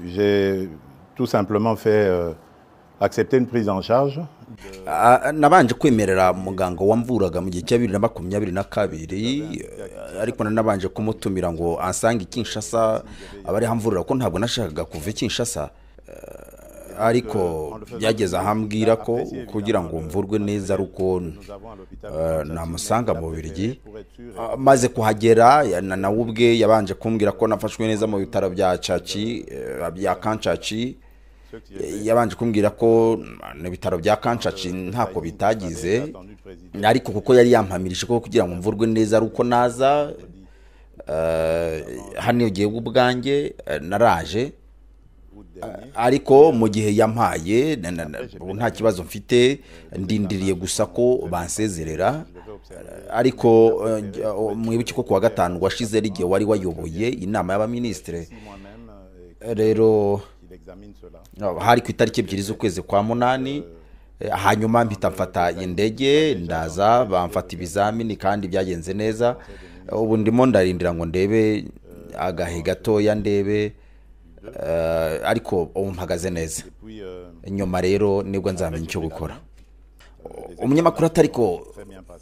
j'ai tout simplement fait euh, accepter une prise en charge. Ah, nabanje kwemerera muganga wamvuraga mu gihe cya bibiri na makumyabiri na kabiri eh, ariko na- nabanje kumutumira ngo ansange i kinshasa aba ariho amvurira ko ntabwo nashakaga kuva i kinshasa Eh, ariko byageze aho ambwira ko kugira ngo mvurwe neza ari uko eh, namusanga mu birigi Ah, maze kuhagera ya- na- nawe ubwe yabanje kumbwira ko nafashwe neza mu bitaro bya caki eh, bya kancaci yabanje kumbwira ko mm, ibitaro bya kancaci ntako bitagize ariko kuko yari yampamirije ko kugira ngo mvurwe neza ari uko naza eh, hano igihe ubwanjye eh, naraje eh, ariko mu gihe yampaye na- na- na- ubu nta kibazo mfite ndindiriye gusa ko bansezerera eh, ariko eh, njya- o- mwibuke ko kuwa gatanu washize ari igihe wari wayoboye inama y'abaminisitire Moi-même, euh, Eh, rero il examine cela. No, hari ku itariki ebyiri z'ukwezi kwa munani eh, hanyuma mpita mfata indege ndaza bamfata ibizamini kandi byagenze neza Eh, ubu ndimo ndarindira ngo ndebe agahe gatoya ndebe eh, ariko ubu mpagaze neza Puis, euh, nyuma rero nibwo nzamenya icyo gukora umunyamakuru atari ko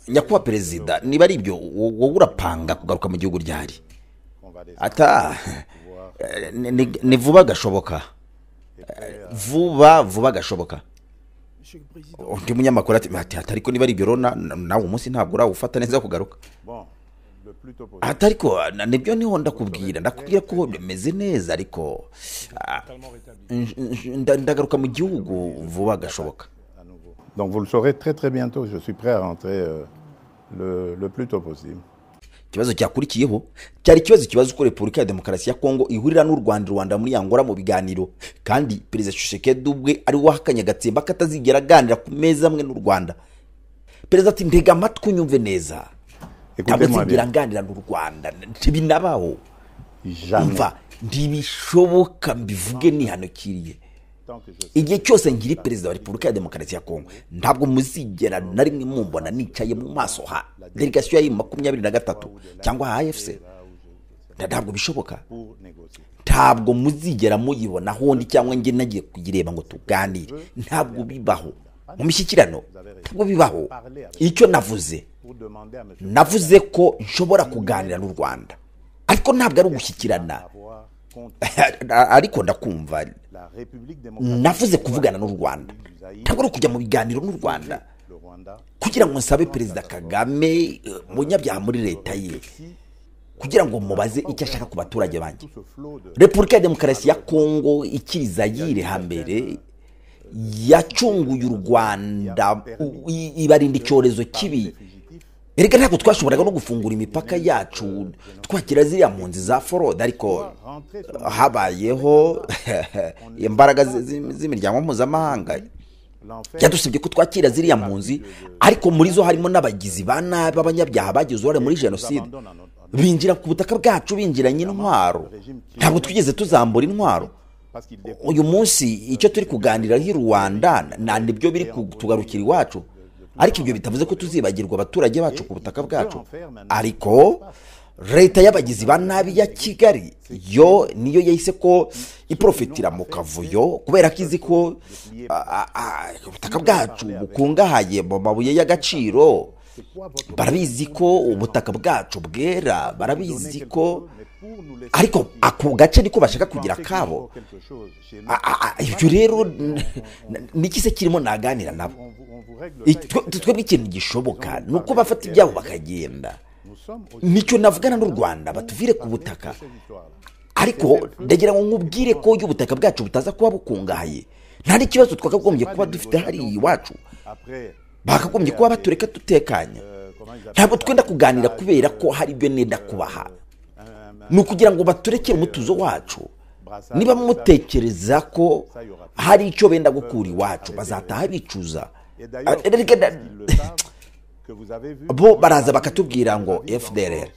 nyakubahwa perezida niba ari ibyo wo- wowe urapanga kugaruka mu gihugu ryari convalescent, ata eh, ni- ni- ni vuba gashoboka Eh, vuba vuba gashoboka undi munyamakuru ati ati atari ko niba ari ibyo rero na- na- nawe umunsi ntabwo urawufata neza kugaruka Bon, le plus tôt possible. atari ko na- nibyo niho ndakubwira ndakubwira ko bimeze neza ariko ah, nj- nj- nda- ndagaruka mu gihugu vuba gashoboka à nouveau. Donc vous le saurez très très bientôt. Je suis prêt à rentrer euh, le, le plus tôt possible. ikibazo cyakurikiyeho cyari ikibazo kibaza uko repubulika ya demokarasi ya kongo ihurira n'u rwanda rwanda muri yangora mu biganiro kandi perezida shishekedi ubwe ari we wahakanye agatsemba ko atazigera aganira ku meza amwe n'u rwanda perezida ati mbega amatwi unyumve neza ntabwo Écoutez-moi azigera bien. aganira n'u rwanda ntibinabaho Jamais. mva ntibishoboka mbivuge nihanukiriye Tant que je igihe cyose nkiri perezida wa repubulika ya demokarasi ya kongo ntabwo muzigera na rimwe mumbona nicaye mu maso ha delegasiyo ya makumyabiri na gatatu cyangwa ha efuse ntabwo bishoboka pour négocier. ntabwo muzigera muyibona hondi cyangwa njye nagiye kuyireba ngo tuganire ntabwo bibaho mu mishyikirano ntabwo bibaho icyo navuze Pour demander à monsieur navuze ko nshobora kuganira n'u rwanda ariko ntabwo ari ugushyikirana avoir contre ariko ndakumva la République démocratique navuze kuvugana n'u rwanda ntabwo ari ukujya mu biganiro n'u rwanda le Rwanda. kugira ngo nsabe perezida kagame eh, munyabyaha muri leta ye kugira ngo mubaze icyo ashaka ku baturage banjye Tout ce flot de repubulika ya demokarasi ya kongo ikiri zayire hambere yacunguye u rwanda u- i- ibarinda icyorezo kibi fugitifs erega ntabwo twashoboraga no gufungura imipaka yacu twagira ziriya mpunzi za forode ariko rentrés sur habayeho imbaraga zi- zi- z'imiryango mpuzamahanga l'enfer byadusabye ko twakira ziriya mpunzi ariko muri zo harimo n'abagizi ba nabi b'abanyabyaha bagize uruhare muri jenoside abandonne à notre- binjira ku butaka bwacu binjiranye intwaro ntabwo twigeze tuzambura intwaro parce qu'il dépend uyu munsi icyo turi kuganiraho i rwanda na nibyo biri kutugarukira iwacu ariko ibyo bitavuze ko tuzibagirwa abaturage bacu ku butaka bwacu ariko leta y'abagizi ba nabi ya kigali yo niyo yahise ko iprofitira mu kavuyo kubera ko izi ko a- a- a- ubutaka bwacu bukungahaye mu mabuye y'agaciro barabizi ko ubutaka bwacu bwera barabizi ko mais pour nous laisser ariko ako gace niko bashaka kugira penser qu'il faut kabo quelque chose chez nous A- a- a- ibyo rero n- n- niki se kirimo naganira nabo on vous, on vous règle I- ça et twe- twebwe ikintu gishoboka ni uko bafata ibyabo bakagenda nous sommes au nicyo navugana n'u rwanda batuvire ku butaka cette histoire là ariko ndagira ngo nkubwire ko iyo ubutaka bwacu butaza kuba bukungahaye nta n'ikibazo twakagombye kuba dufite hariya iwacu après bakagombye kuba batureka dutekanye euh, comment ils appellent ntabwo twenda kuganira kubera ko hari ibyo nenda un, kubaha un ni ukugira ngo baturekere umutuzo wacu brassard niba mutekereza ko hari icyo benda gukura iwacu bazataha bicuza et Ah, d'ailleurs erega parce da- qu'ils le savent que vous avez vu bo baraza bakatubwira ngo fdr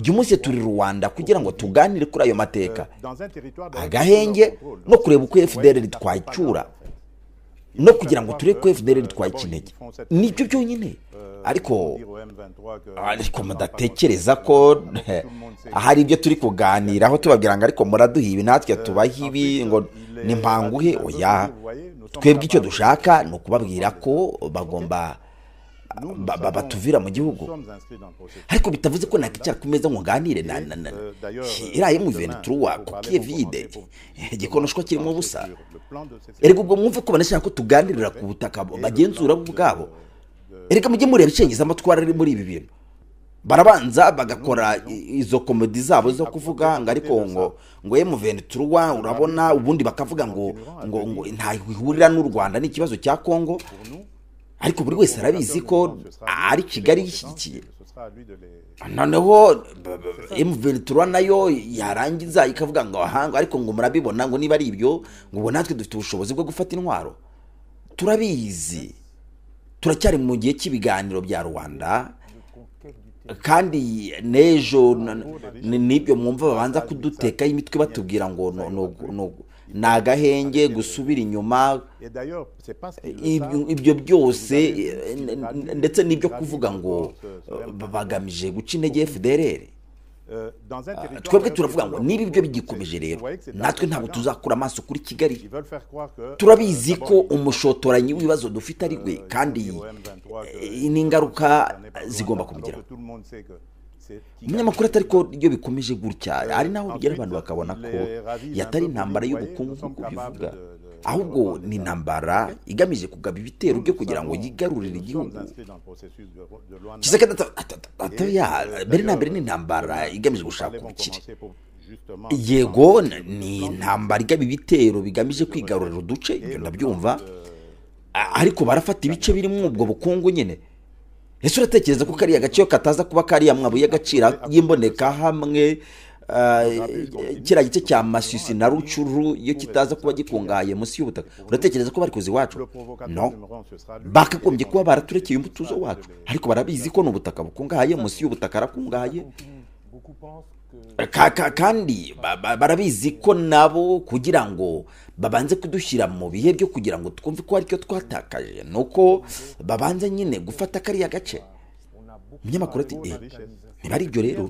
uyu munsi turi rwanda kugira ngo tuganire kuri ayo mateka dans un territoire de agahenge no kureba uko fdr twayicyura no kugira ngo turebe ko fdr itwaye ikinege nibyo byonyine ariko ariko mudatekereza ko hari ibyo turi kuganiraho tubabwira ngo ariko muraduha ibi natwe tubaha ibi ngo ni mpanguhe oya twebwe icyo dushaka ni ukubabwira ko bagomba ba- ba- batuvira mu gihugu ariko bitavuze ko nakwicara ku meza ngo nganire na na na iriya mu ventura kukiye vide igikonoshwa kirimo ubusa erega ubwo mwumve ko banashaka ko tuganirira ku butaka bagenzura bo ubwabo erega mujye mureba icengeza amatwara ari muri ibi bintu barabanza bagakora i- izo komedi zabo zo kuvuga ngo ariko ngo ngo emuventuruwa urabona ubundi bakavuga ngo ngo ngo ntaho ihurira n'u rwanda ni ikibazo cya congo ariko buri wese arabizi ko ari kigali ishyigikiye noneho emuventura nayo yarangiza ikavuga ngo aha ngo ariko ngo murabibona ngo niba ari ibyo ngo ubu natwe dufite ubushobozi bwo gufata intwaro turabizi turacyari mu gihe cy'ibiganiro bya rwanda kandi n'ejo na- ni- n'ibyo mwumva babanza kudutekaho imitwe batubwira ngo no- no- no- ni agahenge gusubira inyuma ibyo ibyo byose eh, n- n- ndetse n'ibyo kuvuga ngo eh, ba- bagamije guca intege fdr twebwe turavuga ngo niba ibyo bigikomeje rero natwe ntabwo tuzakora tuzakura amaso kuri kigali turabizi ko umushotoranyi w'ibibazo dufite ari we kandi eh, n'ingaruka zigomba kumugeraho umunyamakuru atari ko iyo bikomeje gutya ari naho bigera abantu bakabona ko iyi atari intambara y'ubukungu nk'uko bivuga ahubwo ni intambara igamije kugaba ibitero byo kugira ngo yigarurire igihugu kisekedi mbere na mbere ni intambara igamije gushaka ubukire yego n- ni intambara igaba ibitero bigamije kwigarurira uduce ibyo ndabyumva A- ariko barafata ibice birimo ubwo bukungu nyine ese uratekereza ko kariya gace iyo kataza kuba kariya mwabuye y'agaciro y'imboneka hamwe ah, kiriya gice cya masisi na rucuru iyo kitaza kuba gikungahaye munsi y'ubutaka uratekereza ko barikoze iwacu no bakagombye kuba baraturekeye umutuzo wacu ariko barabizi ko ni ubutaka bukungahaye munsi y'ubutaka harakungahaye Ka- ka- kandi ba- ba- barabizi ko nabo kugira ngo babanze kudushyira mu bihe byo kugira ngo twumve ko aricyo twatakaje ni uko babanza nyine gufata kariya gace umunyamakuru ati eh niba ari ibyo rero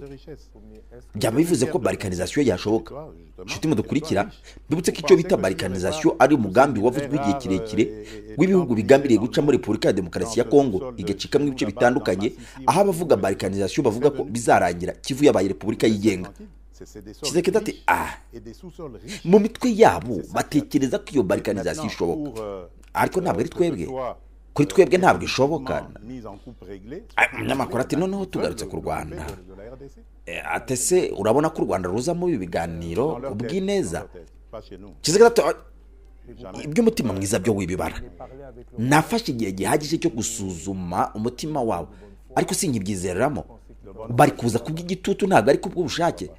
byaba bivuze ko barikanizasiyo yashoboka inshuti mudukurikira mbibutse ko icyo bita barikanizasiyo ari umugambi wavuzwe igihe kirekire w'ibihugu bigambiriye gucamo repubulika ya demokarasi ya kongo igacikamo ibice bitandukanye aho abavuga barikanizasiyo bavuga ko bizarangira kivu yabaye repubulika yigenga kisekedi ati ah mu mitwe yabo batekereza ko iyo barikanizasiyo ishoboka ariko ntabwo ari twebwe kuri twebwe ntabwo ishoboka Ah, umunyamakuru ati noneho tugarutse ku rwanda Eh, ate se urabona ko u rwanda ruza muri ibi biganiro ubw'ineza kizigira ati iby'umutima mwiza byo wibibara nafashe igihe gihagije cyo gusuzuma umutima wawe ariko sinkibyizereramo bari kuza kubw'igitutu ntabwo ari kubw'ubushake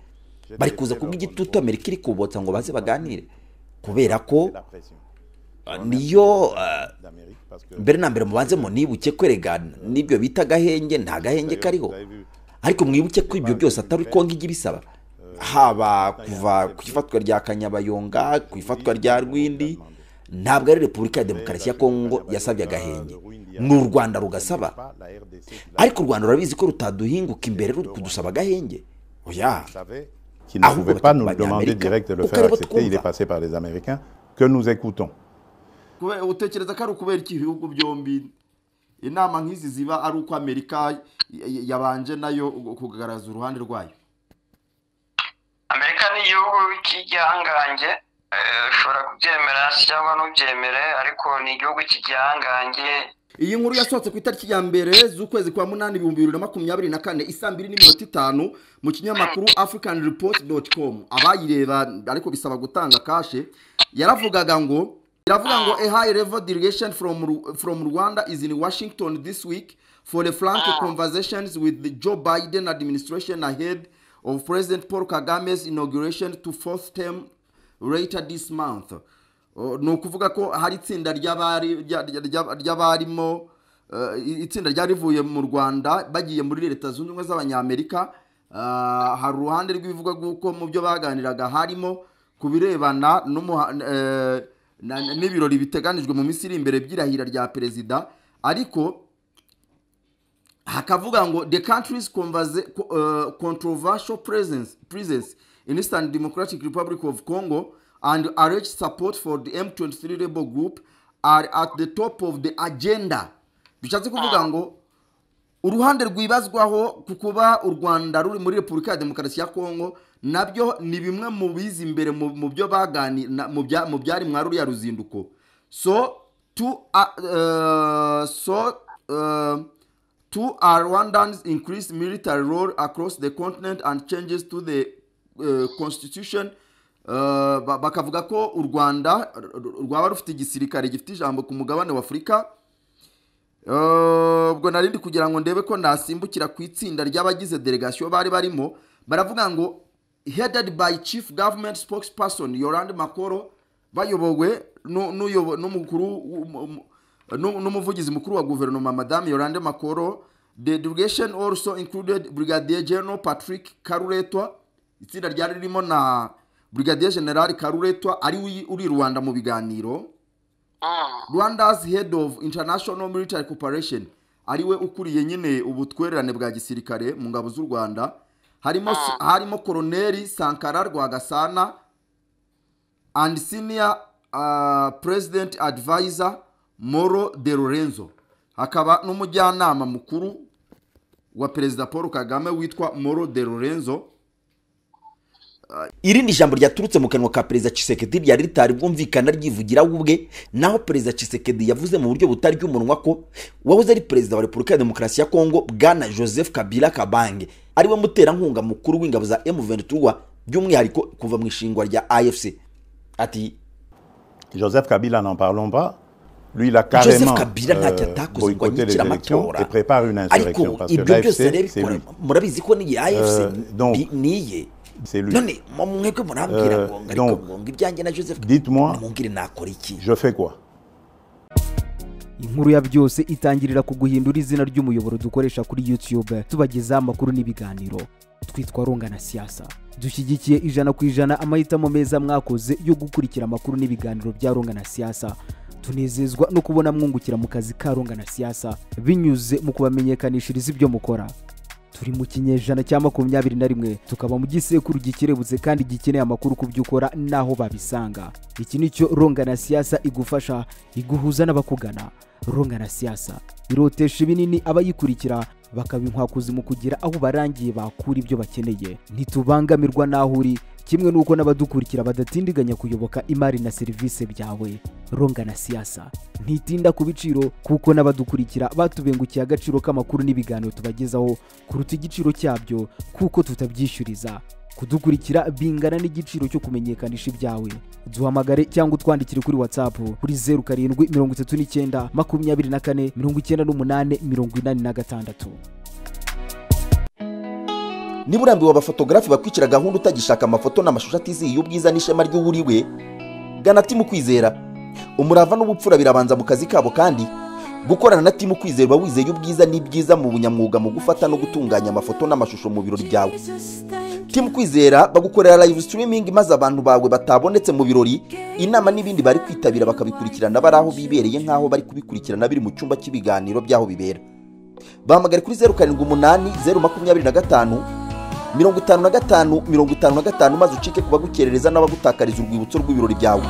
bari kuza kubw'igitutu amerika iri kubotsa ngo baze baganire kubera ko ah, niyo ah, mbere na mbere mubanze mu nibuke kweregana n'ibyo bita agahenge nta gahenge kariho ariko mwibuke ko ibyo byose atari uko ngijya ibisaba haba kuva ku ifatwa rya kanyabayonga ku ifatwa rya rwindi ntabwo ari repubulika ya demokarasi ya kongo yasabye agahenge ni u rwanda rugasaba ariko u rwanda rurabizi ko rutaduhinguka imbere ruri kudusaba agahenge oya qui ne Ah, pouvait oui, pas oui, nous le oui, demander Américain. direct de le Au faire Calais, votre accepter. Il est combat. passé par les Américains que nous écoutons. utekereza ko ari ukubera iki ibihugu byombi inama nk'izi ziba ari uko amerika yabanje nayo kugaragaza uruhande rwayo amerika ni igihugu cy'igihangange eh, ushobora kubyemera cyangwa ntubyemere ariko ni igihugu cy'igihangange iyi nkuru yasohotse ku itariki ya mbere z'ukwezi kwa munani ibihumbi bibiri na makumyabiri na kane isaa mbiri n'iminota itanu mu kinyamakuru african report doti komu abayireba ariko bisaba gutanga kashe yaravugaga ngo iravuga ngo a high level delegation from, Ru- from rwanda is in washington this week for the frank conversations with the joe biden administration ahead of president paul kagame's inauguration to fourth term later this month Uh, ni ukuvuga ko hari itsinda ry'abari- rya- rya- rya- ry'abarimo uh, i- itsinda ryari rivuye mu rwanda bagiye muri leta zunze ubumwe z'abanyamerika Uh, hari uruhande rw'ibivuga bw'uko mu byo baganiraga harimo ku birebana n'umuha- eh, na- na- n'ibirori biteganijwe mu minsi iri imbere by'irahira rya perezida ariko hakavuga ngo the country's converse, uh, controversial presence, presence in Eastern Democratic Republic of Congo and alleged support for the M23 rebel group are at the top of the agenda bishatse kuvuga ngo uruhande rwibazwaho ku kuba u rwanda ruri muri repubulika ya demokarasi ya kongo nabyo ni bimwe mu biza imbere mu mu byo bagani na- mu bya- mu byari mwa ruriya ruzinduko so two are, uh, so uh, two are rwandans increased military role across the continent and changes to the uh, constitution Uh, ba- bakavuga ko u rwanda r- r- rwaba rufite igisirikare gifite ijambo ku mugabane w'afurika Eh, ubwo narindi kugira ngo ndebe ko nasimbukira ku itsinda ry'abagize delegasiyo bari barimo baravuga ngo headed by chief government spokesperson yorande makoro bayobowe nu- n'uyobo- n'umukuru w- mu- mu- nu- n'umuvugizi mukuru wa guverinoma madame yorande makoro the delegation also included brigadier general patrick karuretwa itsinda ryari ririmo na brigadier general karuretwa ari we uri i rwanda mu biganiro rwanda's head of international military cooperation ariwe ukuriye nyine ubutwererane bwa gisirikare mu ngabo z'u rwanda harimo harimo koroneri sankara rwagasana and senior uh, president advisor moro de lorenzo hakaba n'umujyanama mukuru wa perezida paul kagame witwa moro de lorenzo irindi jambo ryaturutse mu kanwa ka perezida Tshisekedi ryari ritari bwumvikana ryivugira we ubwe naho perezida Tshisekedi yavuze mu buryo butarya umunwa ko wahoze ari perezida wa repubulika ya demokarasi ya kongo bwana joseph kabila kabange ariwe muterankunga mukuru w'ingabo za m23 by'umwihariko kuva mu ishingwa rya afc ati Joseph Kabila, n'en parlons pas. Lui, il a joseph carrément kabila ntacyo euh, atakoze ngo boycotté les anyikire élections amatora et prépare une insurrection. ariko Parce que ibyo byose l'AFC, rero c'est lui. murabizi ko n'iyi afc Euh, donc, bi- niye C'est lui. none mu- mwebwe murambwira Euh, ngo ariko donc, ngo ngo ibyanjye na joseph dites-moi- mubwire nakora iki Je fais quoi inkuru ya byose itangirira ku guhindura izina ry'umuyoboro dukoresha kuri youtube tubagezaho amakuru n'ibiganiro twitwa runga na siyasa dushyigikiye ijana ku ijana amahitamo meza mwakoze yo gukurikira amakuru n'ibiganiro bya runga na siyasa tunezezwa no kubona mwungukira mu kazi ka runga na siyasa binyuze mu kubamenyekanishiriza ibyo mukora turi mu kinyejana cya makumyabiri na rimwe tukaba mu gisekuru gikerebutse kandi gikeneye amakuru ku byo ukora n'aho babisanga iki ni cyo ronga na siyasa igufasha iguhuza n'abakugana ronga na siyasa irotesha ibinini abayikurikira bakaba inkwakuzi mu kugira aho barangiye bakura ibyo bakeneye ntitubangamirwa n'aho uri kimwe n'uko n'abadukurikira badatindiganya kuyoboka imari na serivisi byawe ronga na siyasa ntitinda ku biciro kuko n'abadukurikira batubengukiye agaciro k'amakuru n'ibiganiro tubagezaho kuruta igiciro cyabyo kuko tutabyishyuriza kudukurikira bingana n'igiciro cyo kumenyekanisha ibyawe duhamagare cyangwa utwandikire kuri whatsapp kuri zeru karindwi mirongo itatu n'icyenda makumyabiri na kane mirongo icyenda n'umunani mirongo inani na gatandatu niba urambiwe abafotogarafi bakwicira gahunda utagishaka amafoto n'amashusho atizihiye ubwiza n'ishema ry'uwuri we gana timu kwizera umurava n'ubupfura birabanza mu kazi kabo kandi gukorana na timu kwizera uba wizeye ubwiza n'ibyiza mu bunyamwuga mu gufata no gutunganya amafoto n'amashusho mu birori byawe timu kwizera bagukorera live streaming maze abantu bawe batabonetse mu birori inama n'ibindi bari kwitabira bakabikurikirana bari aho bibereye nk'aho bari kubikurikirana biri mu cyumba cy'ibiganiro by'aho bibera bahamagare kuri zeru karindwi umunani zeru makumyabiri na gatanu mirongo itanu na gatanu mirongo itanu na gatanu maze ucike ku bagukerereza n'abagutakariza urwibutso rw'ibirori byawe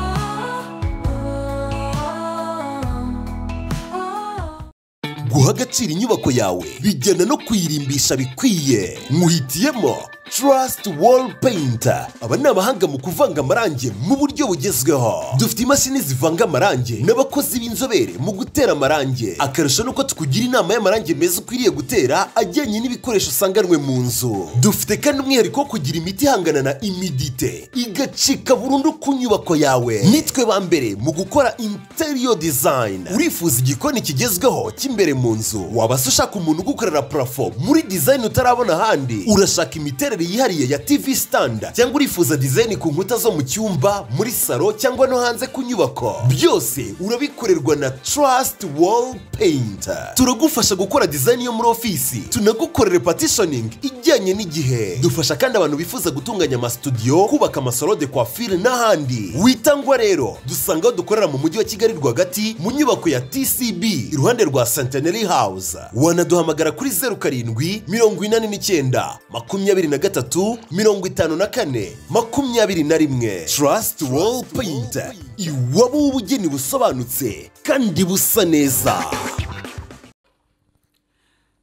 guha agaciro inyubako yawe bijyana no kuyirimbisha bikwiye muhitiyemo Trust Wall Painter aba ni abahanga mu kuvanga amarangi mu buryo bugezweho dufite imashini zivanga amarangi n'abakozi b'inzobere mu gutera amarangi akarusho nuko tukugira inama y'amarangi meza ukwiriye gutera ajyanye n'ibikoresho usanganwe mu nzu dufite kandi umwihariko wo kugira imiti ihangana na imidite igacika burundu ku nyubako yawe nitwe ba mbere mu gukora interior design urifuza igikoni kigezweho cy'imbere mu nzu waba se ushaka umuntu ugukorera parafo muri design utarabona ahandi urashaka imiterere imiterere yihariye ya tv sitanda cyangwa urifuza dizayini ku nkuta zo mu cyumba muri salo cyangwa no hanze ku nyubako byose urabikorerwa na trust wall paint turagufasha gukora dizayini yo muri ofisi tunagukorere partitioning ijyanye n'igihe dufasha kandi abantu bifuza gutunganya amasitudiyo kubaka amasalo de coiffure n'ahandi witangwa rero dusanga aho dukorera mu mujyi wa kigali rwagati mu nyubako ya tcb iruhande rwa centenary house wanaduhamagara kuri zeru karindwi mirongo inani n'icyenda makumyabiri na gatatu mirongo itanu na kane makumyabiri na rimwe trust wall paint iwabo w'ubugeni busobanutse kandi busa neza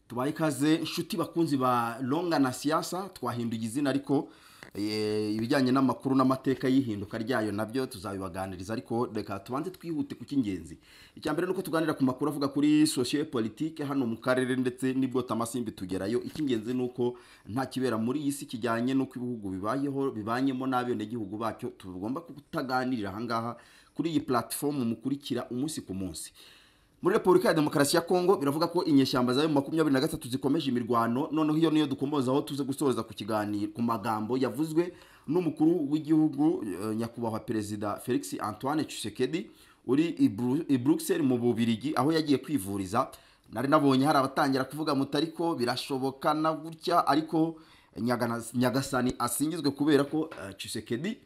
tubaye ikaze inshuti bakunzi ba longa na siyasa twahinduye izina ariko eh, ibijyanye n'amakuru n'amateka y'ihinduka ryayo nabyo tuzabibaganiriza ariko reka tubanze twihute ku cy'ingenzi icya mbere ni uko tuganira ku makuru avuga kuri sosiyo politike hano mu karere ndetse n'ibwo tamasimbi tugerayo icy'ingenzi ni uko nta kibera muri iyi si kijyanye n'uko ibihugu bibayeho bibanyemo n'abenegihugu bacyo tugomba kutaganirira ahangaha kuri iyi platifomu mukurikira umunsi ku munsi muri repubulika ya demokarasi ya kongo biravuga ko inyeshyamba zayo makumyabiri na gatatu zikomeje imirwano noneho iyo niyo dukomozaho tuze gusoza ku kiganiro ku magambo yavuzwe n'umukuru w'igihugu eh, nyakubahwa perezida felix antoine tshisekedi uri i Bru- i bruxelles mu bubirigi aho yagiye kwivuriza nari nabonye hari abatangira kuvuga muti ariko birashoboka na gutya ariko Nyagana- nyagasani asingizwe kubera ko eh, tshisekedi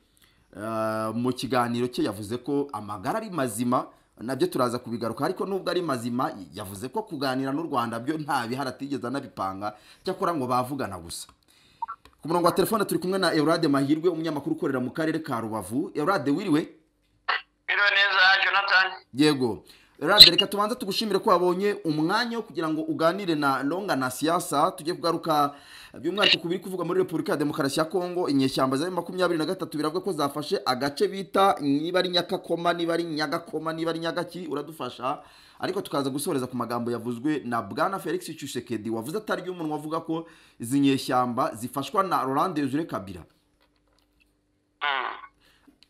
Uh, mu kiganiro cye yavuze ko amagara ari mazima nabyo turaza kubigaruka ariko nubwo ari mazima yavuze ko kuganira n'u rwanda byo nta bihari atigeze anabipanga cyakora ngo bavugana gusa ku murongo wa telefone turi kumwe na eurade mahirwe umunyamakuru ukorera mu karere ka rubavu eurade wiriwe biriwe neza jonathan yego rade reka tubanze tugushimire ko wabonye umwanya wo kugira ngo uganire na longa na siyasa tujye kugaruka by'umwihariko ku biri kuvugwa muri repubulika ya demokarasi ya kongo inyeshyamba za makumyabiri na gatatu biravuga ko zafashe agace bita niba ari nyakakoma niba ari nyagakoma niba ari nyagaki uradufasha ariko tukaza gusoreza ku magambo yavuzwe na bwana felix tshisekedi wavuze atari umunwa avuga ko izi nyeshyamba zifashwa na rolande yuzure kabira Mm.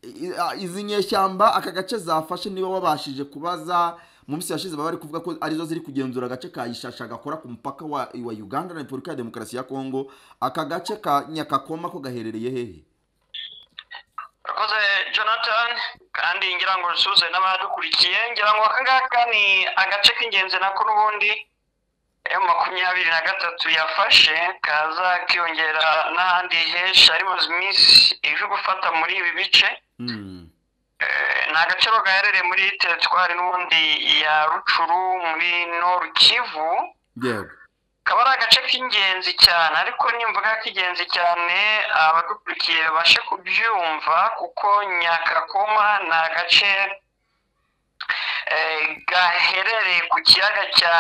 I- a- izi nyeshyamba aka gace zafashe niba wabashije kubaza mu minsi yashize baba bari kuvuga ko arizo ziri kugenzura agace ka ishasha gakora ku mupaka wa, wa uganda na repubulika ya demokarasi ya kongo aka gace ka nyakakoma ko gaherereye hehe urakoze jonathan kandi ngira ngo usuze n'abadukurikiye ngira ngo aka ngaka ni agace k'ingenzi nako n'ubundi emu makumyabiri na gatatu yafashe kaza kiyongera n'ahandi henshi hari mu minsi ije gufata muri ibi bice Hmm. Eh, ni agaciro gaherereye muri teritwari n'ubundi ya rucuru muri noru kivu yego kaba ari agace k'ingenzi cyane ariko nimvuga k'ingenzi cyane abadukurikiye babashe kubyumva kuko nyakakoma ni agace eh, gaherereye ku kiyaga cya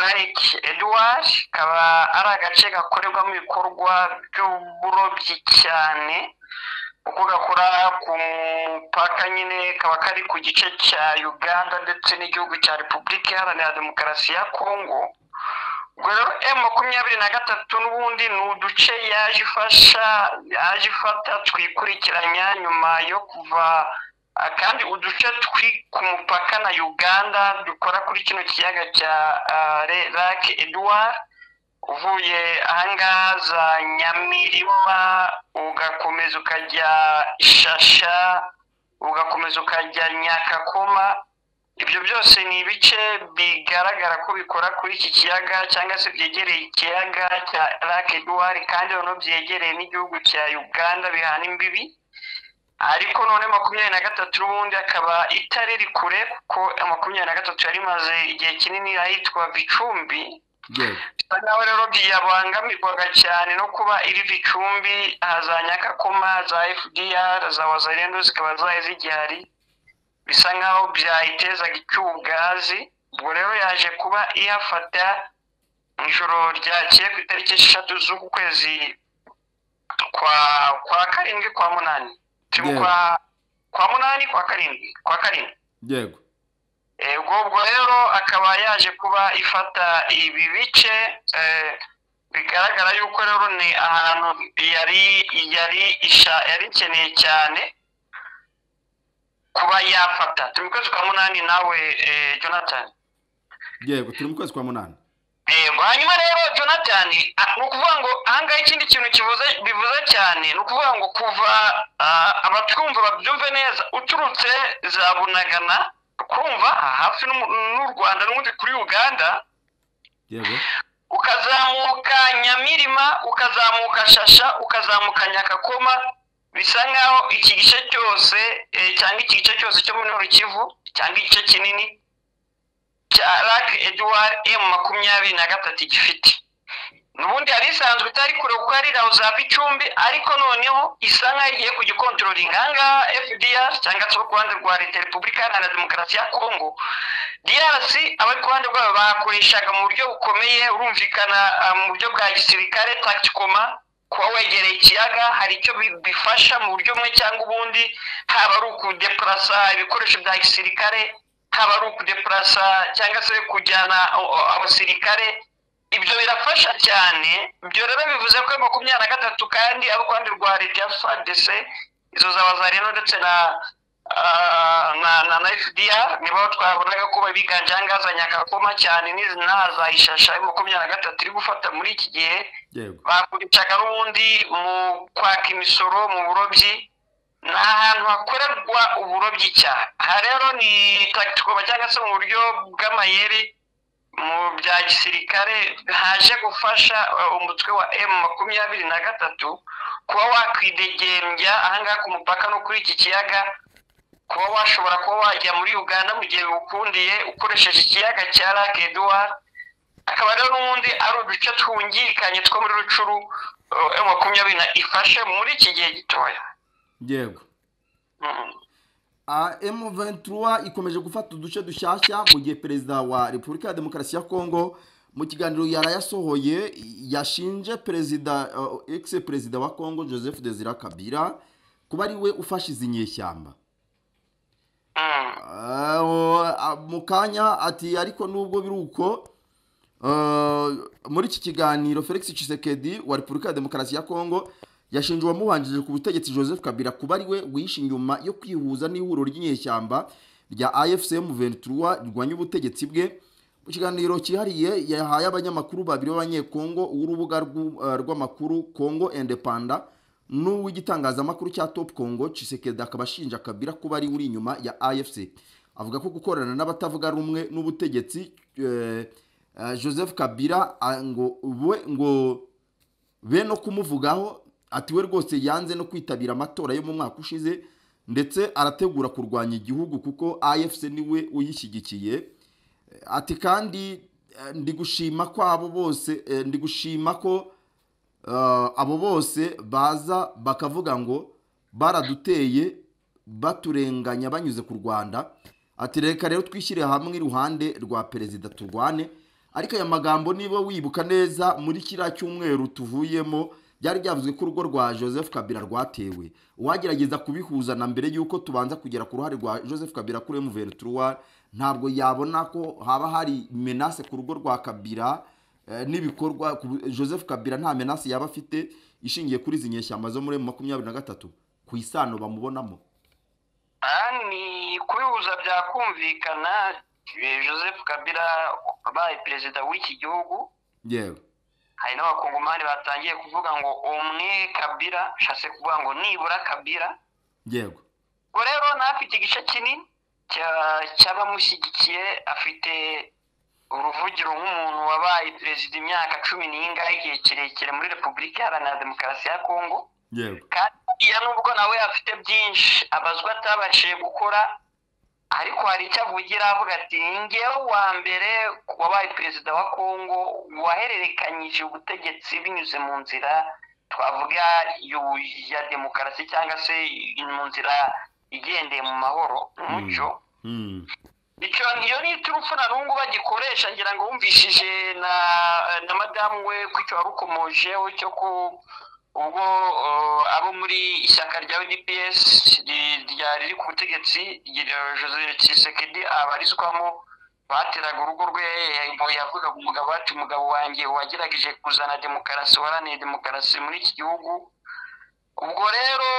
lake edward kaba ari agace gakorerwamo ibikorwa by'uburobyi cyane kuko gakora ku mupaka nyine kaba kari ku gice cya uganda ndetse n'igihugu cya repubulika iharanira demokarasi ya kongo ubwo rero emu makumyabiri na gatatu n'ubundi ni uduce yaje ifasha yaje ifata twikurikiranya nyuma yo kuva ah, kandi uduce turi ku mupaka na uganda dukora kuri kino kiyaga cya lake edward uvuye ahangaha za nyamirima ugakomeza ukajya shasha ugakomeza ukajya nyakakoma ibyo byose ni ibice bigaragara ko bikora kuri iki kiyaga cyangwa se byegereye ikiyaga cya lake duwari kandi noneho byegereye n'igihugu cya uganda bihana imbibi ariko none makumyabiri na gatatu ubundi akaba itari rikure kuko makumyabiri na gatatu yari imaze igihe kinini ahitwa bicumbi yego bisa nkaho rero yabangamirwaga cyane no kuba iri gicumbi aha za nyakakoma za fdr za wazarendo zikaba zaye zigihari bisa nkaho byayitezaga icyugazi ubwo rero yaje kuba ihafata mu ijoro ryakeye ku itariki eshatu z'uku kwezi kwa kwa karindwi kwa munani Turimo Yeah. kwa kwa munani kwa karindwi kwa karindwi yego Eh, ubwo ubwo rero akaba yaje kuba ifata ibi bice eh, bigaragara yuko rero ni ahantu yari yari isha- yari ikeneye cyane kuba yafata turi mu kwezi kwa munani nawe eh, jonathan yego turi mu kwezi kwa munani yego hanyuma rero jonathan Ah, ni ukuvuga ngo ahangaha ikindi kintu kivuze bivuze cyane ni ukuvuga ngo kuva ah, abatwumva babyumve neza uturutse za bunagana kumva aha hafi n'u n'u rwanda n'ubundi kuri uganda yego ukazamuka nyamirima ukazamuka shasha ukazamuka nyakakoma bisa nkaho iki gice cyose eh, cyangwa iki gice cyose cyo muri rukivu cyangwa igice kinini cya rak edward emu makumyabiri na gatatu gifite n'ubundi yari isanzwe itari kure kuko ari rawu za gicumbi ariko noneho isa nkaho igiye ku gikontrolinga aha ngaha fdr cyangwa se ku ruhande rwa leta repubulika iharanira demokarasi ya kongo drc abari ku ruhande rwabo bakoreshaga mu buryo bukomeye urumvikana ah, mu buryo bwa gisirikare tacticoma kuba wegereye ikiyaga hari icyo bi- bifasha mu buryo bumwe cyangwa ubundi haba ari ukudepurasa ibikoresho bya gisirikare haba ari ukudepurasa cyangwa se kujyana o- o- abasirikare ibyo birafasha cyane ibyo rero bivuze ko makumyabiri na gatatu kandi abo ku ruhande rwa leta ya fadc izo za bazarino ndetse na ah, na na na fdr nibo twabonaga ko biganje ahangaha za nyakakoma cyane n'izi n'aha za ishasha makumyabiri na gatatu iri gufata muri iki gihe yego bakoreshaga n'ubundi mu kwaka imisoro mu burobyi ni ahantu hakorerwa uburobyi cyane aha rero ni tagitikoba cyangwa se mu buryo bw'amayeri mu bya gisirikare haje gufasha eh, umutwe wa emu makumyabiri na gatatu kuba wakwidegembya ahangaha ku mupaka no kuri iki kiyaga kuba washobora kuba wajya muri uganda mu gihe biwukundiye ukoresheje ikiyaga cya lake eduwari akaba rero n'ubundi ari uduce twungikanye two muri rucuru eh, makumyabiri na ifashe muri iki gihe gitoya yego Mm. M23 ikomeje gufata uduce dushyashya mu gihe perezida wa Repubulika ya Demokarasi ya Kongo mu kiganiro yari yasohoye yashinje perezida ex perezida wa Kongo Joseph Desire Kabila kuba ari we ufashe izi nyeshyamba Mm. Ah, mu kanya ati ariko nubwo biri uko ah, muri iki kiganiro felix Tshisekedi wa repubulika ya demokarasi ya kongo yashinje uwamubanjirije ku butegetsi joseph kabila kuba ari we wishe inyuma yo kwihuza n'ihuriro ry'inyeshyamba rya afcm 23 rirwanya ubutegetsi bwe mu kiganiro cyihariye yahaye abanyamakuru babiri b'abanyekongo uw'urubuga rw'u- ah, rw'amakuru kongo indepanda n'uw'igitangazamakuru cya top congo Tshisekedi akaba ashinja kabila kuba ari uri inyuma ya afc avuga ko gukorana n'abatavuga rumwe n'ubutegetsi eh, eh, joseph kabila ah, ngo we ngo be no kumuvugaho ati we rwose yanze no kwitabira amatora yo mu mwaka ushize ndetse arategura kurwanya igihugu kuko afc niwe uyishyigikiye ati kandi eh, ndi gushima ko abo bose eh, ndi gushima ko eh, abo bose baza bakavuga ngo baraduteye baturenganya banyuze ku rwanda ati reka rero twishyire hamwe iruhande rwa perezida turwane ariko aya magambo niba wibuka neza muri kiriya cyumweru tuvuyemo byari byavuzwe ko urugo rwa joseph kabila rwatewe uwagerageza kubihuza na mbere y'uko tubanza kugera ku ruhare rwa joseph kabila kuri mvn ntabwo yabona ko haba hari menase ku rugo rwa kabila Eh, n'ibikorwa ku- joseph kabila nta menasi yaba afite ishingiye kuri izi nyeshyamba zo muri makumyabiri na gatatu ku isano bamubonamo aha ni kubihuza byakumvikana eh, joseph kabila abaye perezida w'iki gihugu yewe hari n'abakongomani batangiye kuvuga ngo umwe kabila bishatse kuvuga ngo nibura kabila yego ubwo rero nawe afite igice kinini cya- cy'abamushyigikiye afite uruvugiro nk'umuntu wabaye perezida imyaka cumi n'ingahe igihe kirekire muri repubulika iharanira demokarasi ya kongo yego kandi iyo nubwo nawe afite byinshi abazwa atabashije gukora ariko hari icyo avugira avuga ati ngewe wa mbere wabaye perezida wa kongo wahererekanyije ubutegetsi binyuze mu nzira twavuga y'u- ya demokarasi cyangwa se mu nzira igendeye mu mahoro umucyo Hmm. icyo iyo ni iturufu na n'ubu bagikoresha ngira ngo wumvishije na na madamu we ko icyo wari ukomojeho cyo ko ubwo eh, abo muri ishyaka rya udps ri- rya- riri ku butegetsi rya joseph tshisekedi abarizwamo bateraga urugo rwe eh, yavugaga umugabo ati umugabo wanjye wagerageje kuzana demokarasi waraneye demokarasi muri iki gihugu ubwo rero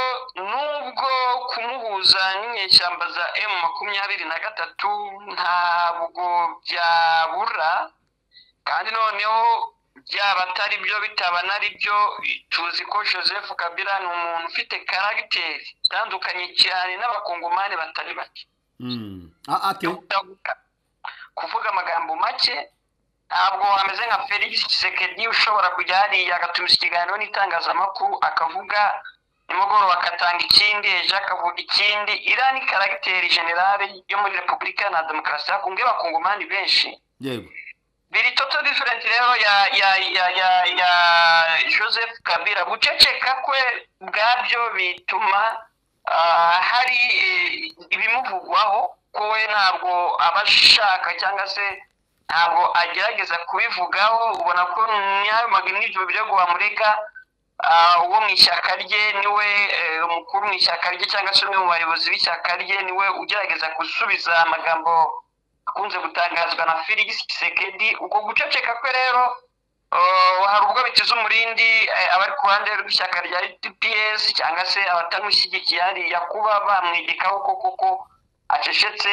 nubwo kumuhuza n'inyeshyamba za emu makumyabiri na gatatu ntabwo byabura kandi noneho byaba atari byo bitaba nari byo tuzi ko joseph kabila ni umuntu ufite karagiteri itandukanye cyane n'abakongomani batari bake Mm. Ah, ate kuvuga amagambo make ntabwo ameze nka felix kisekedi ushobora kujya hariya agatumiza ikiganiro n'itangazamakuru akavuga nimugoroba agatanga ikindi ejo akavuga ikindi iriya ni karagiteri generale yo muri repubulika na demokarasi hakunze abakongomani benshi yego biri toto diferenti rero ya ya ya ya ya joseph kabila guceceka kwe ubwabyo bituma ah, hari eh, ibimuvugwaho ko we ntabwo aba ashaka cyangwa se ntabwo agerageza kubivugaho ubona ko n'ayo magnibyo birego wamurega ah, uwo mu ishyaka rye niwe eh, umukuru mu ishyaka rye cyangwa se umwe mu bayobozi b'ishyaka rye niwe ugerageza gusubiza amagambo akunze gutangazwa na felix kisekedi ubwo guceceka kwe rero eh, hari ubwo biteze umurindi eh, abari ku ruhande rw'ishyaka rya dps cyangwa se abatamushyigikiye hariya kuba bamwegekaho ko koko acecetse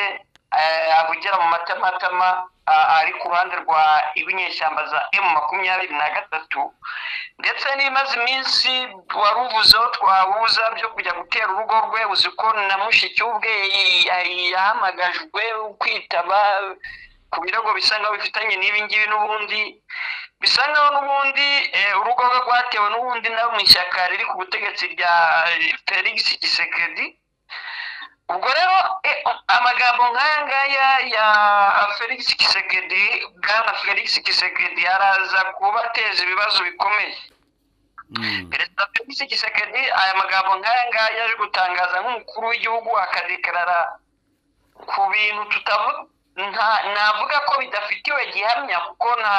eh, avugira mu matamatama ah, ari ku ruhande rwa ibinyeshyamba za emu makumyabiri na gatatu ndetse n'imaze iminsi wari uvuzeho twahuza byo kujya gutera urugo rwe uzi ko na mushiki we ubwe ya- yahamagajwe kwitaba ku birego bisa nkaho bifitanye n'ibi ngibi n'ubundi bisa nkaho n'ubundi eh, urugo rwe rwatewe n'ubundi nabo mu ishyaka riri ku butegetsi rya eh, felix kisekedi ubwo rero eh, amagambo nk'aya ngaya ya felix kisekedi bwana felix kisekedi araza kubateza ibibazo bikomeye Mm. perezida felix kisekedi aya magambo nk'aya ngaya yaje gutangaza nk'umukuru w'igihugu akadekarara ku bintu tutavuga nta- navuga ko bidafitiwe gihamya kuko nta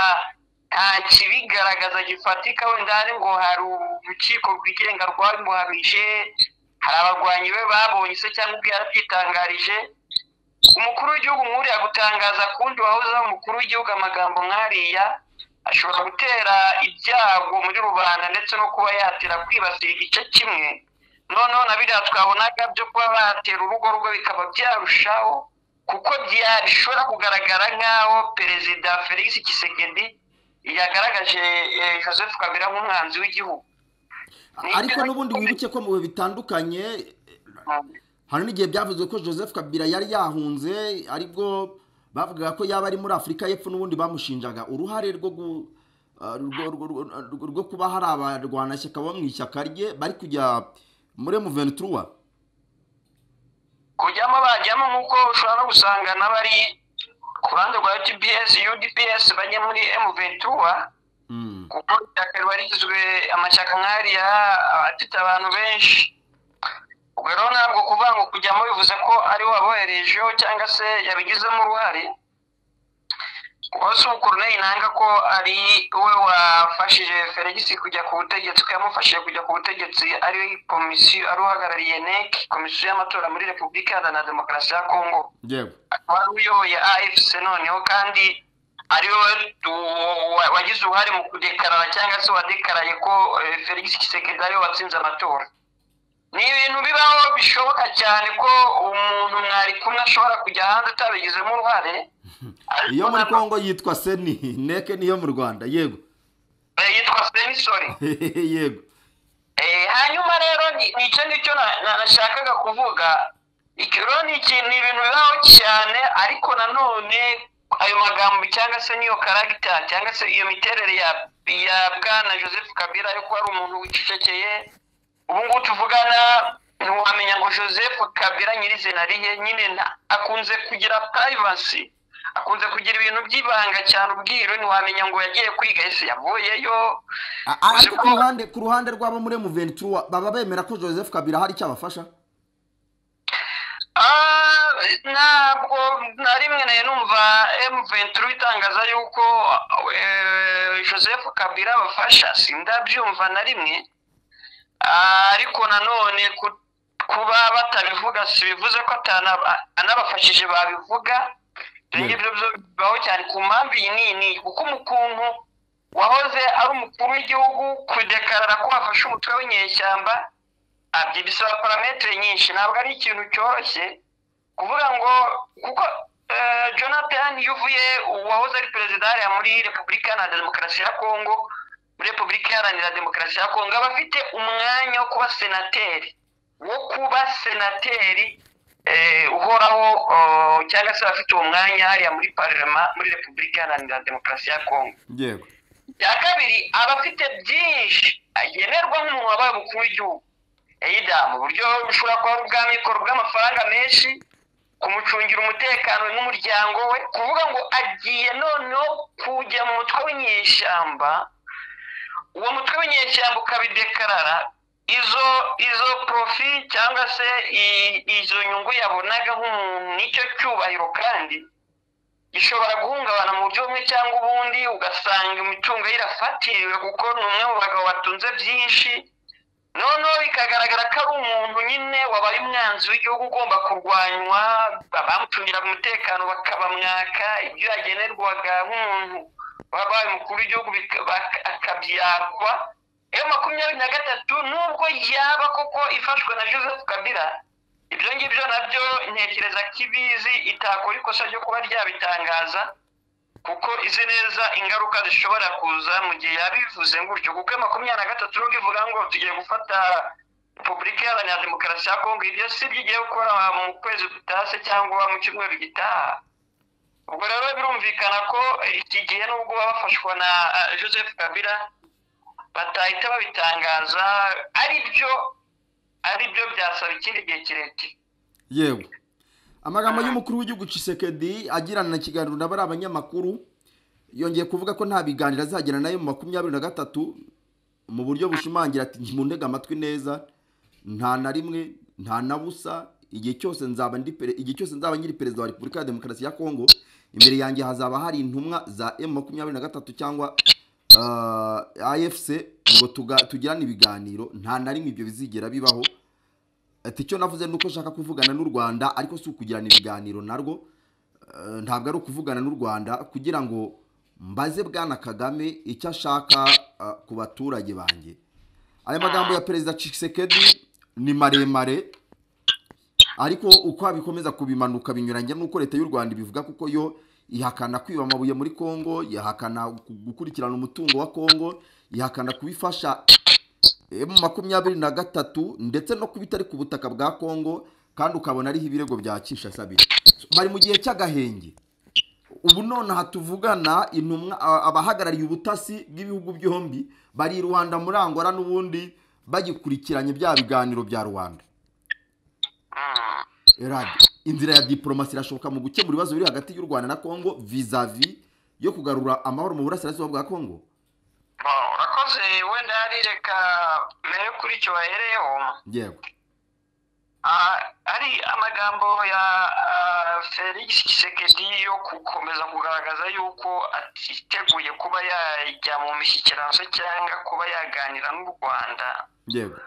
nta kibigaragaza gifatika wenda hari ngo hari urukiko rwigenga rwabimuhamije hari abarwanyi be babonye se cyangwa ubwe yarabyitangarije umukuru w'igihugu nkuriya gutangaza kundi wahozeho umukuru w'igihugu amagambo nk'ariya ashobora gutera ibyago muri rubanda ndetse no kuba yatera kwibasira igice kimwe noneho na biriya twabonaga byo kuba batera urugo rwe bikaba byarushaho kuko bya- bishobora kugaragara nk'aho perezida felix kisekedi yagaragaje eh, joseph kabila nk'umwanzi w'igihugu ariko n'ubundi wibuke ko mu bihe bitandukanye eh, hari n'igihe byavuzwe ko joseph kabila yari yahunze aribwo bavugaga ko yaba ari muri afurika y'epfo n'ubundi bamushinjaga uruhare rwo gu- ah, rwo- rwo- rwo- rwo- rwo kuba hari abarwanashyaka bo mu ishyaka rye bari kujya muri muventura kujyamo bajyamo nk'uko ushobora no gusanga n'abari ku ruhande rwa UTPS UDPS bajya muri M23 kuko ishyaka riba rigizwe amashyaka nk'ariya afite abantu benshi ubwo rero ntabwo kuvuga ngo kujyamo bivuze ko ariwe waboherejeho cyangwa se yabigizemo uruhare uwase ukoruneye nanga ko ari we wafashije felix kujya ku butegetsi ko yamufashije kujya ku butegetsi ari we komisiyo ari uhagarariye nec komisiyo y'amatora muri repubulika iharanira demokarasi ya kongo yewe akaba ari uyoboye afc noneho kandi ari we tu- wa- wagize uruhare mu kudekarara cyangwa se wadekaraye ko eh, felix kisekedi ari we watsinze amatora ni ibintu bibaho bishoboka cyane ko umuntu mwari kumwe ashobora kujya hanze atabigizemo uruhare iyo muri Ariko ntabwo- kongo yitwa seni neke niyo mu rwanda yego Eh, yitwa semisori yego Eh, hanyuma rero ni- nicyo nicyo na- na- nashakaga kuvuga Iki rero ni ikintu ni ibintu bibaho cyane ariko nanone ayo magambo cyangwa se n'iyo karagita cyangwa se iyo miterere ya ya bwana joseph kabila yo kuba ari umuntu wicecekeye ubu ngubu tuvugana ntiwamenya ngo joseph kabila nyirizina rihe nyine nta- akunze kugira privacy akunze kugira ibintu by'ibanga cyane ubwiru ntiwamenya ngo yagiye kwiga ese yavuyeyo A- a- ariko ku Ushobora- ruhande ku ruhande rw'abo muri muventura baba bemera ko joseph kabila hari icyo abafasha Ah, ntabwo na rimwe nayo numva M23 itangaza yuko eh, Joseph Kabila abafasha sindabyumva na rimwe Ah, ariko nanone ku- kuba batabivuga si bivuze ko atana- anabafashije babivuga ibyo ngibyo byo bibaho cyane ku mpamvu iyi nini kuko umukuntu wahoze ari umukuru w'igihugu kudekarara ko wafashe umutwe w'inyeshyamba abyo bisaba parametere nyinshi ntabwo ari ikintu cyoroshye kuvuga ngo kuko Eh, jonathan yuvuye uwahoze ari perezida hariya muri repubulika iharanira demokarasi ya kongo muri repubulika iharanira demokarasi ya kongo aba afite umwanya wo kuba senateri wo kuba senateri eh, uhoraho oh, cyangwa se abafite uwo mwanya hariya muri parlema muri repubulika iharanira demokarasi ya kongo yego iya kabiri aba afite byinshi agenerwa nk'umuntu wabaye umukuru w'igihugu eyida mu buryo bushobora kuba ari ubw'amikoro bw'amafaranga menshi kumucungira umutekano n'umuryango we kuvuga ngo agiye noneho kujya mu mutwe w'inyeshyamba uwo mutwe w'inyeshyamba ukabidekarara izo izo porofi cyangwa se i- izo nyungu yabonaga nk'umuntu n'icyo cyubahiro kandi gishobora guhungabana mu buryo bumwe cyangwa ubundi ugasanga imitungo ye irafatiriwe kuko ni umwe mu bagabo batunze byinshi noneho bikagaragara ko ari umuntu nyine wabaye umwanzi w'igihugu ugomba kurwanywa bamucungira umutekano bakabamwaka ibyo yagenerwaga nk'umuntu wabaye umukuru w'igihugu bika- bak- akabyakwa eyo makumyabiri na gatatu nubwo yaba koko ifashwe na joseph kabila ibyo ngibyo nabyo ntekereza ko ibizi itakora ikosa ryo kuba ryabitangaza kuko izi neza ingaruka zishobora kuza mu gihe yabivuze gutyo kuko iyo makumyabiri na gatatu nubwo ivuga ngo tugiye gufata repubulika iharanira demokarasi ya kongo ibyo si byo igiye gukora mu kwezi gutashye cyangwa mu cyumweru gitaha ubwo rero birumvikana ko iki gihe nubwo baba bafashwa na eh, joseph kabila batahita babitangaza ari byo ari byo byasaba ikindi gihe kirekire yego amagambo y'umukuru w'igihugu Tshisekedi agirana na kiganiro n'abari abanyamakuru yongeye kuvuga ko nta biganiro azagirana nayo mu makumyabiri na gatatu mu buryo bushimangira ati ntundega amatwi neza nta na rimwe nta na busa igihe cyose nzaba ndi pere- igihe cyose nzaba nyiri perezida wa repubulika ya demokarasi ya kongo imbere yanjye hazaba hari intumwa za emu makumyabiri na gatatu cyangwa afc ngo tuga- tugirane ibiganiro nta na rimwe ibyo bizigera bibaho ati icyo navuze ni uko nshaka kuvugana n'u rwanda ariko si ukugirana ibiganiro narwo Eh, ntabwo ari ukuvugana n'u rwanda kugira ngo mbaze bwana kagame icyo ashaka eh, ku baturage banjye aya magambo ya perezida Tshisekedi ni maremare ariko uko bikomeza kubimanuka binyuranye n'uko leta y'u rwanda ibivuga kuko yo ihakana kwiba amabuye muri kongo ihakana gu- gukurikirana umutungo wa kongo ihakana kubifasha mu makumyabiri na gatatu ndetse no kuba itari ku butaka bwa kongo kandi ukabona ariho ibirego bya kinshasa biri bari mu gihe cy'agahenge ubu nonaha tuvugana intumwa a- abahagarariye ubutasi bw'ibihugu byombi bari i rwanda muri angora n'ubundi bagikurikiranye bya biganiro bya rwanda Eradi, inzira ya diporomasi irashoboka mu gukemura ibibazo biri hagati y'u rwanda na kongo vizavi yo kugarura amahoro mu burasirazuba bwa kongo Bon, urakoze wenda hari reka mbere yo kuri icyo wahereyeho yego ah, ari amagambo ya ah, felix kisekedi yo gukomeza kugaragaza yuko atiteguye kuba yajya mu mishyikirano se cyangwa kuba yaganira n'u rwanda yego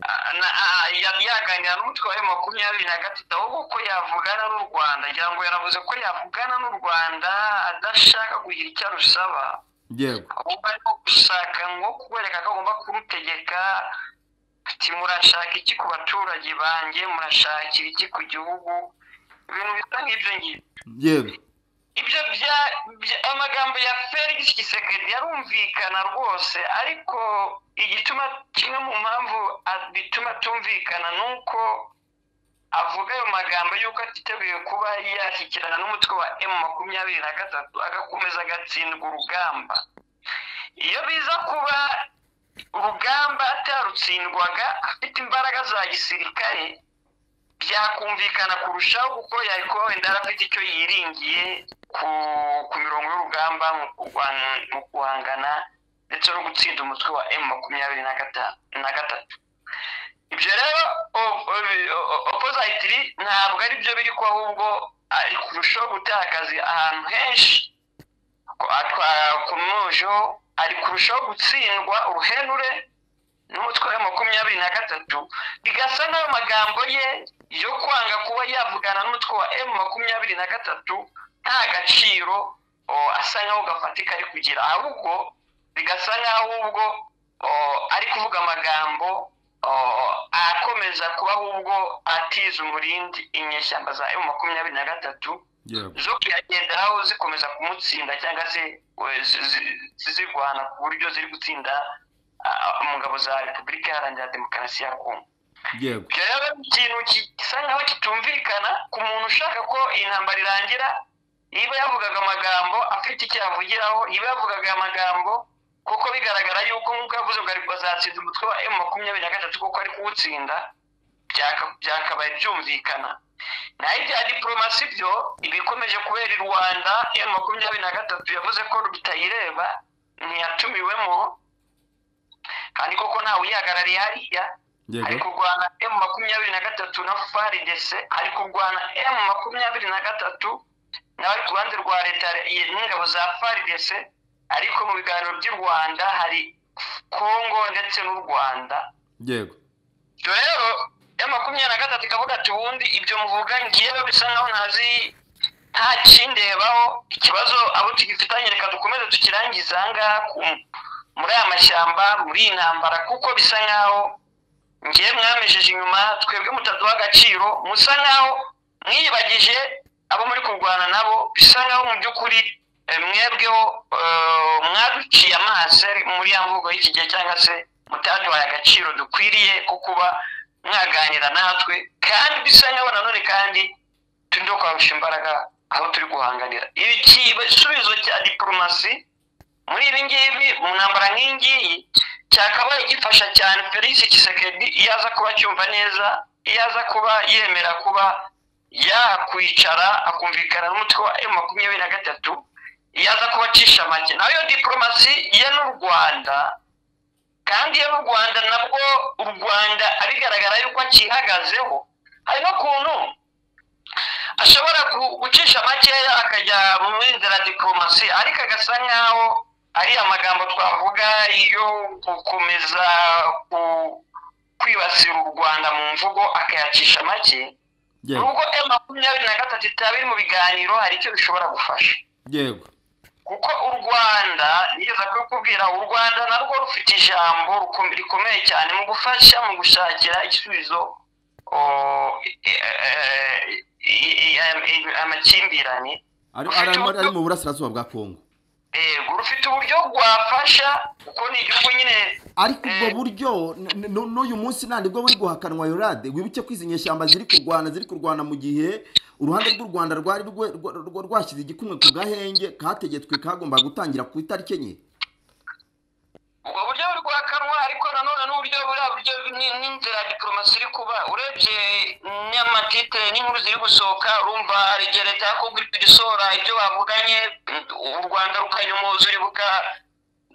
Ah, na- ah, yari yaganira n'umutwe wa makumyabiri na gatatu ahubwo ko yavugana n'u rwanda ngira ngo yanavuze ko yavugana n'u rwanda adashaka kugira icyo arusaba yego ahubwo arimo gushaka nko kubereka ko agomba kurutegeka ati murashaka iki ku baturage banjye murashakira iki ku gihugu ibintu bisa nk'ibyo ngibyo yego ibyo bya- bya- amagambo ya felix gisekedi yarumvikana rwose ariko igituma kimwe mu mpamvu a- bituma atumvikana ni uko avuga ayo magambo y'uko atiteguye kuba yashyikirana n'umutwe wa emu makumyabiri na gatatu agakomeza agatsindwa urugamba iyo biza kuba urugamba atarutsindwaga afite imbaraga za gisirikare byakumvikana kurushaho kuko yari kuba wenda afite icyo yiringiye ku ku mirongo y'urugamba mu kurwana- mu guhangana ndetse no gutsinda umutwe wa emu makumyabiri na gata- na gatatu ibyo rero o- o- o- opozayitiri ntabwo ari byo biri ko ahubwo ari kurushaho gutakaza ahantu henshi ko atwara ku mujo ari kurushaho gutsindwa uruhenure n'umutwe wa makumyabiri na gatatu bigasa n'ayo magambo ye yo kwanga kuba yavugana n'umutwe wa emu makumyabiri na gatatu nta gaciro o, asa nk'aho gafatika ari kugira ahubwo bigasa nk'aho ubwo o, ari kuvuga amagambo akomeza kubaho ubwo atiza umurindi inyeshyamba za emu makumyabiri na gatatu zo kuyagenderaho zikomeza kumutsinda cyangwa se we- zi- zi- zizirwana ku buryo ziri gutsinda ah, mu ngabo za repubulika iharanira demokarasi ya kongo yego ibyo rero ni ikintu gisa nkaho kitumvikana ku muntu ushaka ko intambara irangira niba yavugaga amagambo afite icyo yavugiraho niba yavugaga aya magambo kuko bigaragara yuko nk'uko yavuze ngo ari bazatsinda umutwe wa emu makumyabiri na gatatu kuko ari kuwutsinda byaka- byakabaye byumvikana naho ibya diporomasi byo ibikomeje kubera i rwanda emu makumyabiri na gatatu yavuze ko bitayireba ntiyatumiwemo kandi koko ntawe uyihagarariye hariya ari yego kurwana emu makumyabiri na gatatu na frdc ari kurwana emu makumyabiri na gatatu n'abari ku ruhande rwa leta ya- n'ingabo za frdc ariko mu biganiro by'u rwanda hari kongo ndetse n'u rwanda yego ibyo rero emu makumyabiri na gatatu ikavuga ati ubundi ibyo muvuga ngewe bisa nkaho ntazi nta kindebaho ikibazo abo tugifitanye reka dukomeze tukirangize ahangaha ku- muri aya mashyamba muri iyi ntambara kuko bisa nkaho ngewe mwamejeje inyuma twebwe mutaduha agaciro musa nkaho mwiyibagije abo muri kurwana nabo bisa nkaho mu by'ukuri eh, mwebweho eh, mwaduciye amaso muri ya mvugo y'iki gihe cyangwa se mutaduhaye agaciro dukwiriye ko kuba mwaganira natwe kandi bisa nkaho nanone kandi turi no kwamsha imbaraga aho turi guhanganira ibi igisubizo cya diporomasi muri ibi ngibi mu ntambara nk'iyi ngiyi cyakabaye gifasha cyane felix kisekedi iyo aza kuba acyumva neza iyo aza kuba yemera kuba yakwicara akumvikana n'umutwe wa emu makumyabiri na gatatu iyo aza kuba acisha make nayo diporomasi ya n'u rwanda kandi iyo mu rwanda nabwo u rwanda bigaragara yuko akihagazeho hari n'ukuntu ashobora ku- gucisha makeya akajya muri nzira diporomasi ariko agasa nkaho ari amagambo twavuga yo gukomeza ku- kwibasira u rwanda mu mvugo akayacisha make yego nubwo emu makumyabiri na gatatu itaba iri mu biganiro hari icyo bishobora gufasha yego kuko u rwanda nigeze kubikubwira u rwanda narwo rufite ijambo rukom- rikomeye cyane mu gufasha mu gushakira igisubizo o, e- e- e- e- e- e- amakimbirane ari ari- ari- ari mu burasirazuba bwa kongo yego rufite uburyo rwafasha kuko ni igihugu nyine ariko ubwo buryo n- n- n'uyu munsi nta nibwo buri guhakanwa yorade wibuke ko izi nyeshyamba ziri kurwana ziri kurwana mu gihe uruhande rw'u rwanda rwari rwe- rwa- rwa- rwashyize igikumwe ku gahenge kategetswe kagomba gutangira ku itariki enye ubwo buryo buri guhakanwa ariko nanone n'uburyo buriya buryo ni- n'inzira ya diporomasi iri kuba urebye n'amatitire n'inkuru ziri gusohoka urumva hari igihe leta ya kongo iri kujya isohora ibyo bavuganye u rwanda rukanyumuza uribuka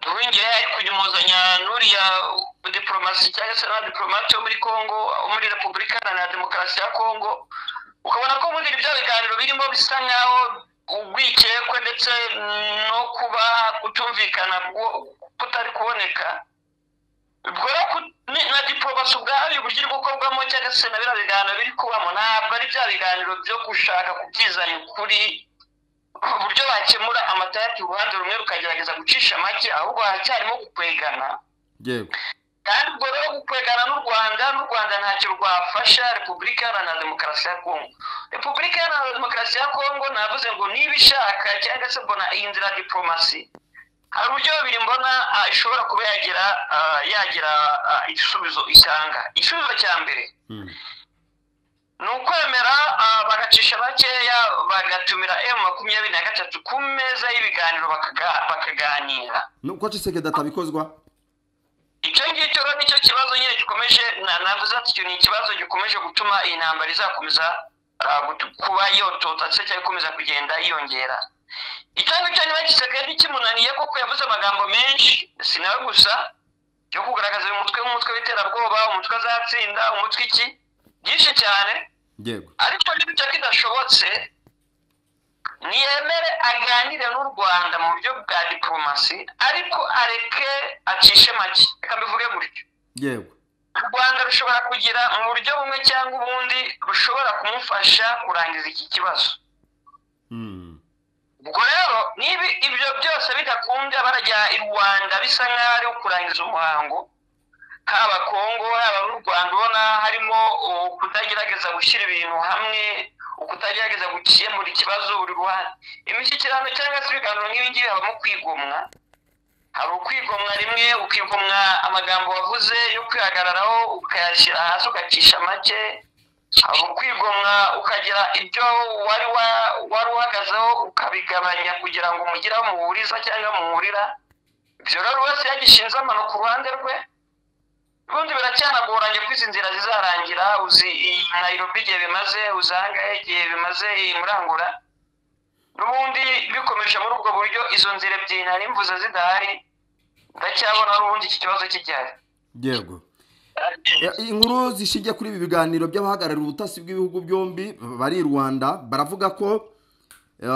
ruhingire ari kunyumuzanya n'uriya diporomasi cyangwa se n'abadiporomate wo muri kongo wo muri repubulika iharanira demokarasi ya kongo ukabona ko muri bya biganiro birimo bisa nkaho urwikekwe ndetse no kuba kutumvikana ku- kutari kuboneka ubwo rero ku- ni- na diporomasi ubwayo uburyo iri gukorwamo cyangwa se na biriya biganiro biri kubamo ntabwo ari bya biganiro byo gushaka kubwizanya ukuri uburyo bakemura amatayati uruhande rumwe rukagerageza gucisha make ahubwo haracyarimo gukwegana yego kandi ubwo rero gukwegana n'u rwanda n'u rwanda ntacyo rwafasha repubulika iharanira demokarasi ya kongo repubulika iharanira demokarasi ya kongo navuze ngo niba ishaka cyangwa se mbona iyi nzira ya diporomasi hari uburyo bubiri mbona ah, ishobora kuba yagira ah, yagira ah, igisubizo itanga igisubizo cya mbere Hmm. ni ukwemera ah, bagacisha bakeya bagatumira emu makumyabiri na gatatu ku meza y'ibiganiro bakaga- bakaganira nuko cisekedi atabikozwa icyo ngicyo rero nicyo kibazo nyine gikomeje na- navuze ati icyo ni ikibazo gikomeje gutuma iyi ntambara izakomeza ah, gutu- kuba yotota se cyangwa ikomeza kugenda yiyongera icyo ngicyo niba gisigaye kimunaniye kuko yavuze amagambo menshi si nawe gusa yo kugaragaza uyu mutwe nk'umutwe w'iterabwoba umutwe azatsinda umutwe iki byinshi cyane yego ariko n'ibyo kidashobotse ntiyemere aganire n'u rwanda mu buryo bwa diporomasi ariko areke acishe make reka mbivuge gutyo yego u rwanda rushobora kugira mu buryo bumwe cyangwa ubundi rushobora kumufasha kurangiza iki kibazo Hmm. ubwo rero niba ibyo byose bidakunda barajya i rwanda bisa nk'aho ari ukurangiza umuhango haba kongo haba n'u rwanda ubona harimo ukutagerageza gushyira ibintu hamwe ukutagerageza gukemura ikibazo buri ruhande imishyikirano cyangwa se ibiganiro nk'ibingibi habamo kwigomwa hari ukwigomwa rimwe ukigomwa amagambo wavuze yo kwihagararaho ukayashyira hasi ugacisha make hari ukwigomwa ukagira ibyo wari wa- wari uhagazeho ukabigabanya kugira ngo umugire aho muhuriza cyangwa muhurira ibyo rero buri wese yagishinze amano ku ruhande rwe ubundi biracyanagoranye ko izi nzira zizarangira uzi iyi nayirobi igihe bimaze uzi ahangahe igihe bimaze iyi murangura n'ubundi bikomeje muri ubwo buryo izo nzira ebyiri nari mvuze zidahari ndacyabona n'ubundi iki kibazo kijyari yego Eh, inkuru zishingiye kuri ibi biganiro by'abahagarariye ubutasi bw'ibihugu byombi bari i rwanda baravuga ko eh,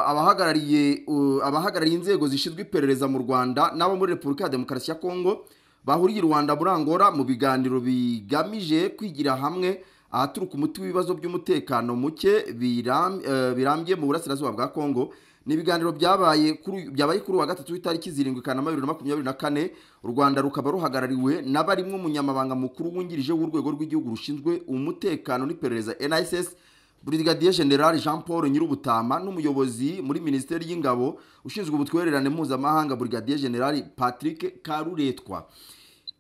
abahagarariye uh, abahagarariye inzego zishinzwe iperereza mu rwanda n'abo muri repubulika ya demokarasi ya kongo bahuriye i rwanda muri angola mu biganiro bigamije kwigira hamwe ahaturuka umuti w'ibibazo by'umutekano muke biram- eh, birambye mu burasirazuba bwa kongo ni ibiganiro byabaye kuri uyu- byabaye kuri uwa gatatu w'itariki zirindwi kanama bibiri na makumyabiri na kane u rwanda rukaba ruhagarariwe n'abarimwe umunyamabanga mukuru wungirije w'urwego rw'igihugu rushinzwe umutekano n'iperereza NSS Brigadier General Jean Paul Nyirubutama n'umuyobozi muri Minisiteri y'Ingabo ushinzwe ubutwererane mpuzamahanga Brigadier General Patrick Karuretwa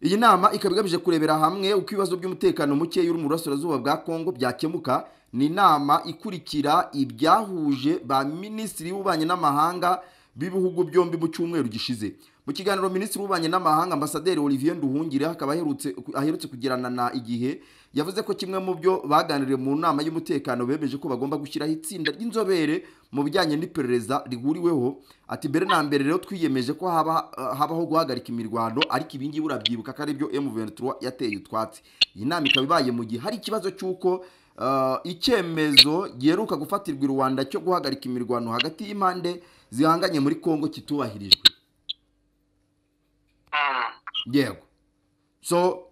iyi nama ikaba igamije kurebera hamwe uko ibibazo by'umutekano muke uri mu burasirazuba bwa kongo byakemuka ni inama ikurikira ibyahuje ba minisitiri w'ububanyi n'amahanga b'ibihugu byombi mu cyumweru gishize mu kiganiro minisitiri w'ububanyi n'amahanga ambasaderi olivier nduhungire akaba aherutse aherutse kugirana na igihe yavuze ko kimwe mu byo baganiriye mu nama y'umutekano bemeje ko bagomba gushyiraho itsinda ry'inzobere mu bijyanye n'iperereza rihuriweho ati mbere na mbere rero twiyemeje ko haba habaho guhagarika imirwano ariko ibingibi urabyibuka ko aribyo M23 yateye utwatsi iyi nama ikaba ibaye mu gihe hari ikibazo cy'uko eh, icyemezo giheruka gufatirwa i rwanda cyo guhagarika imirwano hagati y'impande zihanganye muri kongo kitubahirijwe Mm. yego so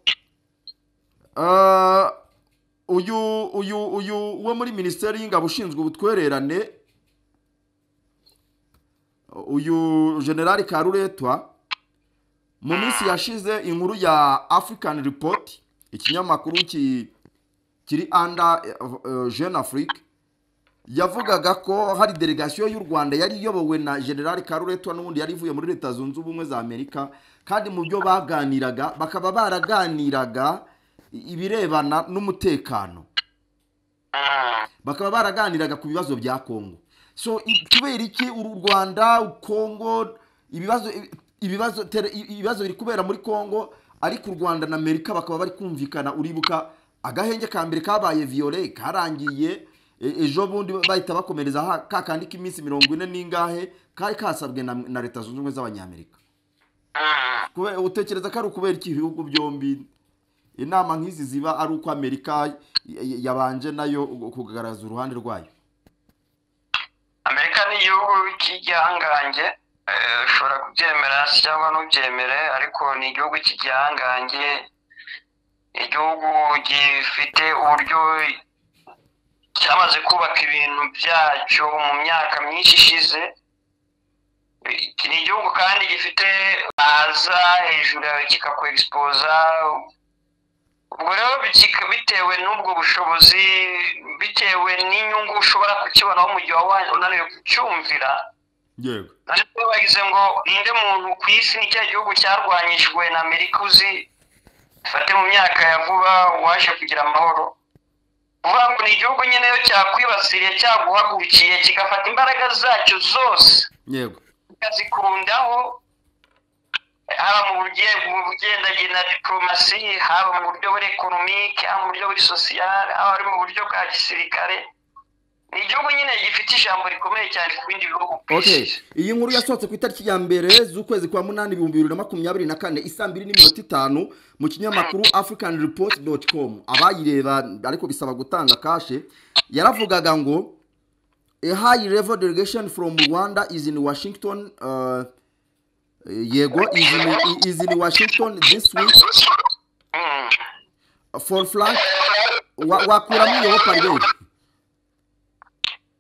uh, uyu uyu uyu wo muri minisiteri y'ingabo ushinzwe ubutwererane uyu generali karuretwa mu minsi yashize inkuru ya african report ikinyamakuru ki kiri under uh, jeune afrique yavugaga ko hari delegasiyo y'u rwanda yari iyobowe na general karuretwa n'ubundi yari ivuye muri leta zunze ubumwe za amerika kandi mu byo baganiraga bakaba baraganiraga ibirebana n'umutekano Mm. bakaba baraganiraga ku bibazo bya kongo so i- kubera iki uru rwanda kongo ibibazo ibibazo tere- ibibazo biri kubera muri kongo ariko u rwanda na amerika bakaba bari kumvikana uribuka agahenge ka mbere kabaye viyore karangiye e- ejo bundi bahita bakomereza ha- ka kandi k'iminsi mirongo ine n'ingahe kari kasabwe na, na leta zunze ubumwe z'abanyamerika Mm. Kube- utekereza ko ari ukubera iki ibihugu byombi inama nk'izi ziba ari uko amerika y- y- yabanje nayo kugaragaza uruhande rwayo amerika ni igihugu cy'igihangange Eh, ushobora kubyemera se cyangwa ntubyemere ariko ni igihugu cy'igihangange igihugu gifite uburyo cyamaze kubaka ibintu byacyo mu myaka myinshi ishize iki ni igihugu kandi gifite ahaza hejuru yawe kikakwegisipoza ubwo rero biki- bitewe n'ubwo bushobozi bitewe n'inyungu ushobora kukibonaho mu gihe waba unaniwe kucyumvira yego ariko bagize ngo ninde muntu ku isi ni cya gihugu cyarwanyijwe na amerika uzi fate mu myaka ya vuba waje kugira amahoro kuvuga ngo ni igihugu nyine iyo cyakwibasiriye cyaguhagurukiye kigafata imbaraga zacyo zose yego kazikundaho haba mu buryo mu bugendanye na diporomasi haba mu buryo buri ekonomike haba mu buryo buri sosiyale haba ari mu buryo bwa gisirikare ni igihugu nyine gifite ijambo rikomeye cyane ku bindi bihugu ku isi okay iyi nkuru yasohotse ku itariki ya mbere z'ukwezi kwa munani ibihumbi bibiri na makumyabiri na kane isaa mbiri n'iminota itanu mu kinyamakuru african report dot com abayireba ariko bisaba gutanga kashe yaravugaga ngo a high level delegation from rwanda is in washington uh, yego is in, is in washington this week Mm. for flash wa- wakuramo iyo parire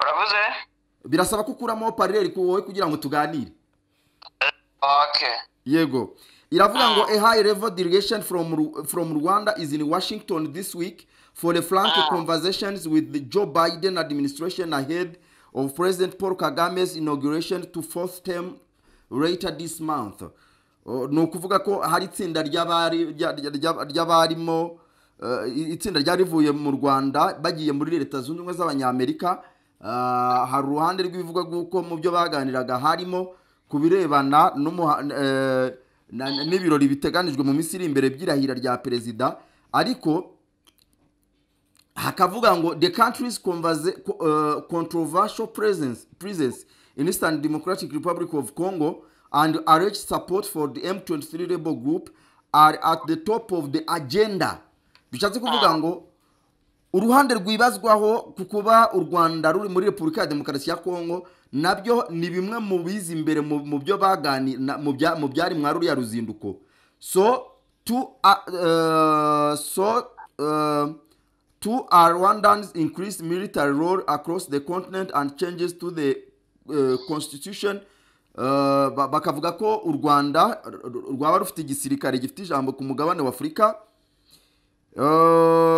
uravuze birasaba ko ukuramo parire wowe kugira ngo tuganire okay yego iravuga ngo a high level delegation from, Ru- from rwanda is in washington this week for the frank conversations with the joe biden administration ahead of president paul kagame's inauguration to fourth term later this month Uh, ni ukuvuga ko hari itsinda ry'abari- rya- rya- rya- ry'abarimo uh, i- itsinda ryari rivuye mu rwanda bagiye muri leta zunze ubumwe z'abanyamerika Uh, hari uruhande rw'ibivuga rw'uko mu byo baganiraga harimo ku birebana n'umuha- eh, na- na- n'ibirori biteganijwe mu minsi iri imbere by'irahira rya perezida ariko hakavuga ngo the country's converse- co- uh, controversial presence, presence in eastern democratic republic of congo and arrange support for the m23 rebel group are at the top of the agenda bishatse kuvuga ngo uruhande rwibazwaho ku kuba u rwanda ruri muri repubulika ya demokarasi ya kongo nabyo ni bimwe mu biza imbere mu mu byo bagani na- mu bya- mu byari mwa ruriya ruzinduko so two are, uh, so uh, two are rwandans increased military role across the continent and changes to the uh, constitution Uh, ba- bakavuga ko u rwanda r- r- rwaba rufite igisirikare gifite ijambo ku mugabane w'afurika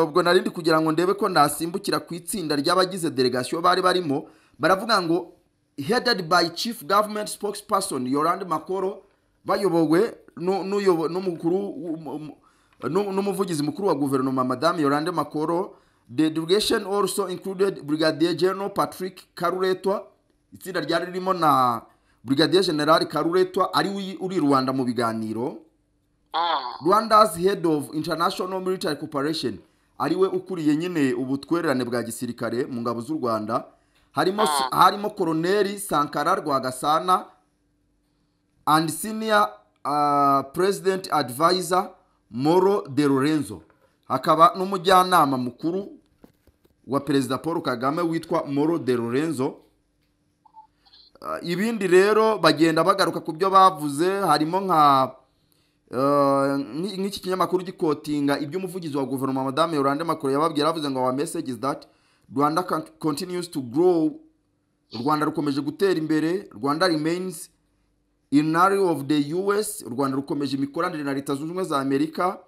ubwo nari ndi kugira ngo ndebe ko nasimbukira ku itsinda ry'abagize delegasiyo bari barimo baravuga ngo headed by chief government spokesperson yorande makoro bayobowe nu- n'uyobo- n'umukuru w'umu- umu- nu- n'umuvugizi mukuru wa guverinoma madame yorande makoro the delegation also included brigadier general patrick karuretwa itsinda ryari ririmo na brigadier general karuretwa ari we uri i rwanda mu biganiro rwanda's head of international military cooperation ariwe ukuriye nyine ubutwererane bwa gisirikare mu ngabo z'u rwanda harimo harimo koroneli sankara rwagasana and senior uh, president advisor moro de lorenzo hakaba n'umujyanama mukuru wa perezida paul kagame witwa moro de lorenzo Uh, ibindi rero bagenda bagaruka ku byo bavuze harimo nka Uh, nk'iki nk'iki kinyamakuru gikotinga iby'umuvugizi wa guverinoma madame yorande makuru yababwira avuze ngo our message is that rwanda con- continues to grow rwanda rukomeje gutera imbere rwanda remains in an area of the us rwanda rukomeje imikoranire na leta zunze ubumwe za amerika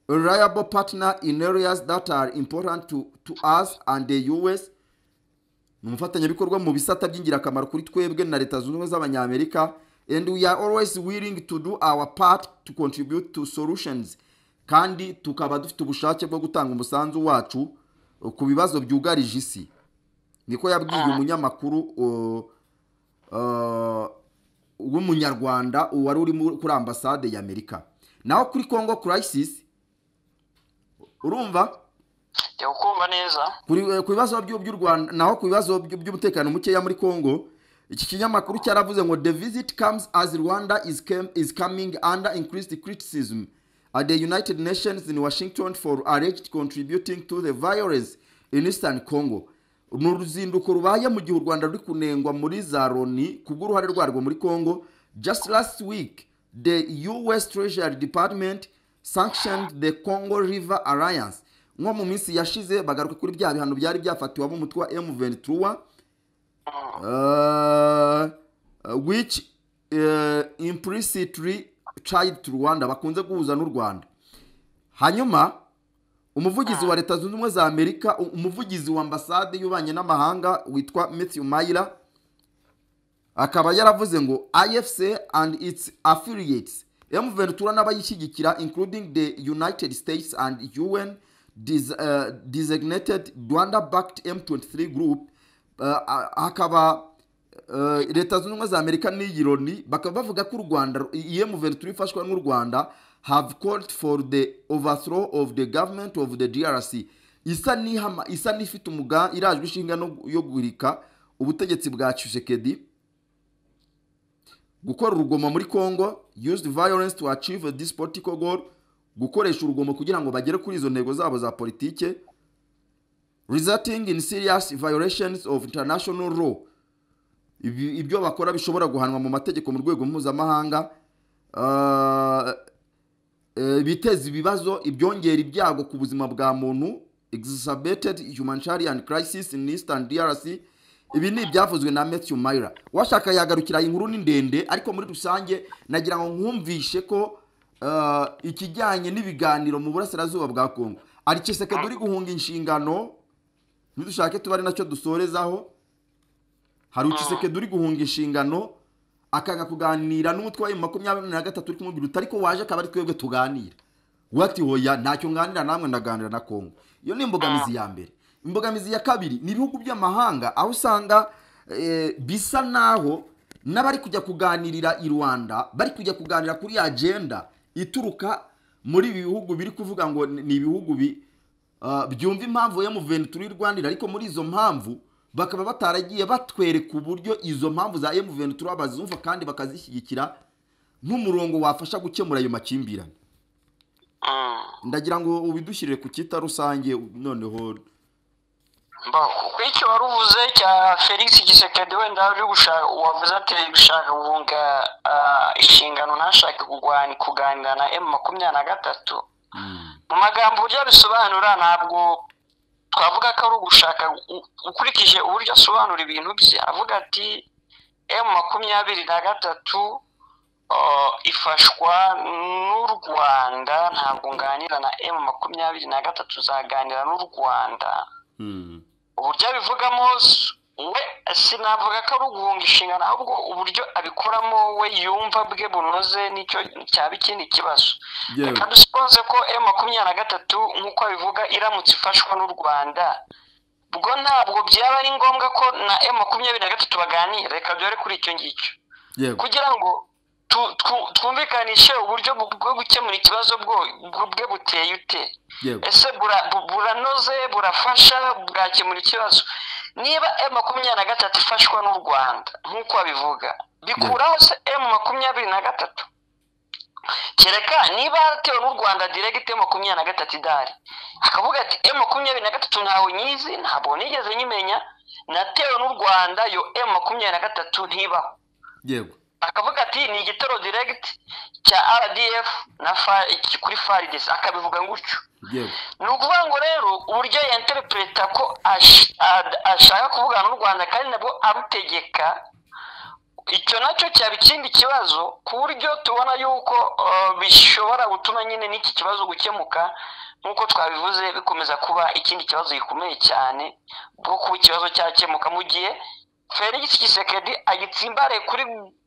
a reliable partner in areas that are important to, to us and the us ni umufatanyabikorwa mu bisata by'ingirakamaro kuri twebwe na leta zunze ubumwe z'abanyamerika and we are always willing to do our part to contribute to solutions kandi tukaba dufite ubushake bwo gutanga umusanzu wacu uh, ku bibazo byugarije isi niko yabwiye umunyamakuru uh, uh, w'umunyarwanda wari uri mu- kuri ambasade ya amerika naho kuri congo crisis urumva jya kumva neza kuri eh, ku bibazo by'u by'u Rwanda naho ku bibazo by'u- by'umutekano mukeya muri Kongo iki kinyamakuru cyaravuze ngo the visit comes as Rwanda is, came, is coming under increased criticism at the United Nations in Washington for alleged contributing to the violence in Eastern Congo ni uruzinduko rubaye mu gihe u rwanda ruri kunengwa muri za loni kubw'uruhare rwarwo muri congo just last week the us treasury department sanctioned the congo river alliance nko mu minsi yashize bagaruka kuri bya bihano byari byafatiwe ab'umutwe wa m23 uh, which uh, implicitly tried to rwanda bakunze guhuza n'u rwanda hanyuma umuvugizi wa leta zunze ubumwe za amerika u- umuvugizi wa ambasade y'ububanyi n'amahanga witwa matthew mayira akaba yaravuze ngo ifc and its affiliates mventura n'abayishyigikira including the united states and un des, uh, designated rwanda backed m23 group uh, a- hakaba uh, leta zunze ubumwe za amerika n'iyi loni bakaba bavuga ko u rwanda iyi mventura ifashwa n'u rwanda have called for the overthrow of the government of the drc isa n'ihama- isa n'ifite umuga irajwe ishinga no- yo guhirika ubutegetsi bwa tshisekedi gukora urugomo muri congo used violence to achieve this political goal gukoresha urugomo kugira ngo bagere kuri izo ntego zabo za politike resulting in serious violations of international law Ibi- ibyo bakora bishobora guhanwa mu mategeko mu rwego mpuzamahanga Uh, eh, biteza ibibazo ibyongera ibyago ku buzima bwa muntu exacerbated humanitarian crisis in eastern drc ibi ni ibyavuzwe na Matthew Mayra washaka yagarukira iyi nkuru ni ndende ariko muri rusange nagira ngo nkumvishe ko eh, ikijyanye n'ibiganiro mu burasirazuba bwa kongo ari Tshisekedi uri guhunga inshingano ntidushake tuba ari nacyo dusorezaho hari Tshisekedi uri guhunga inshingano akanga kuganira n'umutwe wa makumyabiri na gatatu uri kumubwira uti ariko waje akaba ari twebwe tuganira we ati hoya ntacyo nganira namwe ndaganira na kongo iyo ni imbogamizi ya mbere imbogamizi ya kabiri ni ibihugu by'amahanga aho usanga eh, bisa naho n'abari kujya kuganirira i rwanda bari kujya kuganira kuri agenda ituruka muri ibi bihugu biri kuvuga ngo ni ni ibihugu bi- ah, byumva impamvu emuveni turi rwandira ariko muri izo mpamvu bakaba bataragiye batwereka uburyo izo mpamvu za emuveni turi bazumva kandi bakazishyigikira nk'umurongo wafasha gukemura ayo makimbirane Mm. ndagira ngo ubidushyirire ku cyita rusange noneho Bon, kuko icyo wari uvuze cya felix gisekedi wenda uri gushaka wavuze ati gushaka guhunga ah, inshingano ntashake kugwani- kuganira na emu makumyabiri na gatatu mu magambo uburyo abisobanura ntabwo twavuga ko ari ugushaka u- ukurikije uburyo asobanura ibintu bye avuga ati emu makumyabiri na gatatu ah, ifashwa n'u rwanda ntabwo nganira na emu makumyabiri na gatatu uzaganira n'u rwanda uburyo abivugamo s- we sinavuga ko ari uguhunga inshingano ahubwo uburyo abikoramo we yumva bwe bunoze nicyo cyaba ikindi kibazo Yewe. reka dusiponze ko e makumyabiri na gatatu nk'uko abivuga iramutse ifashwa n'u rwanda ubwo ntabwo byaba ari ngombwa ko na e makumyabiri na gatatu baganira reka duhere kuri icyo ngicyo yego kugira ngo tu- tu- twumvikanishe uburyo bu- bwo gukemura ikibazo bwo- bwo- bwe buteye ute yego ese bura- bu- buranoze burafasha bwakemura ikibazo niba emu makumyabiri na gatatu ifashwa n'u rwanda nk'uko babivuga bikuraho se emu makumyabiri na gatatu kereka niba yaratewe n'u rwanda diregiti emu makumyabiri na gatatu idari akavuga ati emu makumyabiri na gatatu ntaho nyizi ntabwo nigeze nyimenya natewe n'u rwanda yo emu makumyabiri na gatatu ntibaho yego akavuga ati ni igitero diregiti cya rdf na fa- kuri faridesi akabivuga gutyo yego ni ukuvuga ngo rero uburyo yanterepureta ko ash- ad- ashaka kuvugana n'u rwanda kandi nabwo arutegeka icyo nacyo cyaba ikindi kibazo ku buryo tubona yuko uh, bishobora gutuma nyine n'iki kibazo gukemuka nk'uko twabivuze bikomeza kuba ikindi kibazo gikomeye cyane bwo kuba ikibazo cyakemuka mu gihe felix kisekedi agitsimbare kuri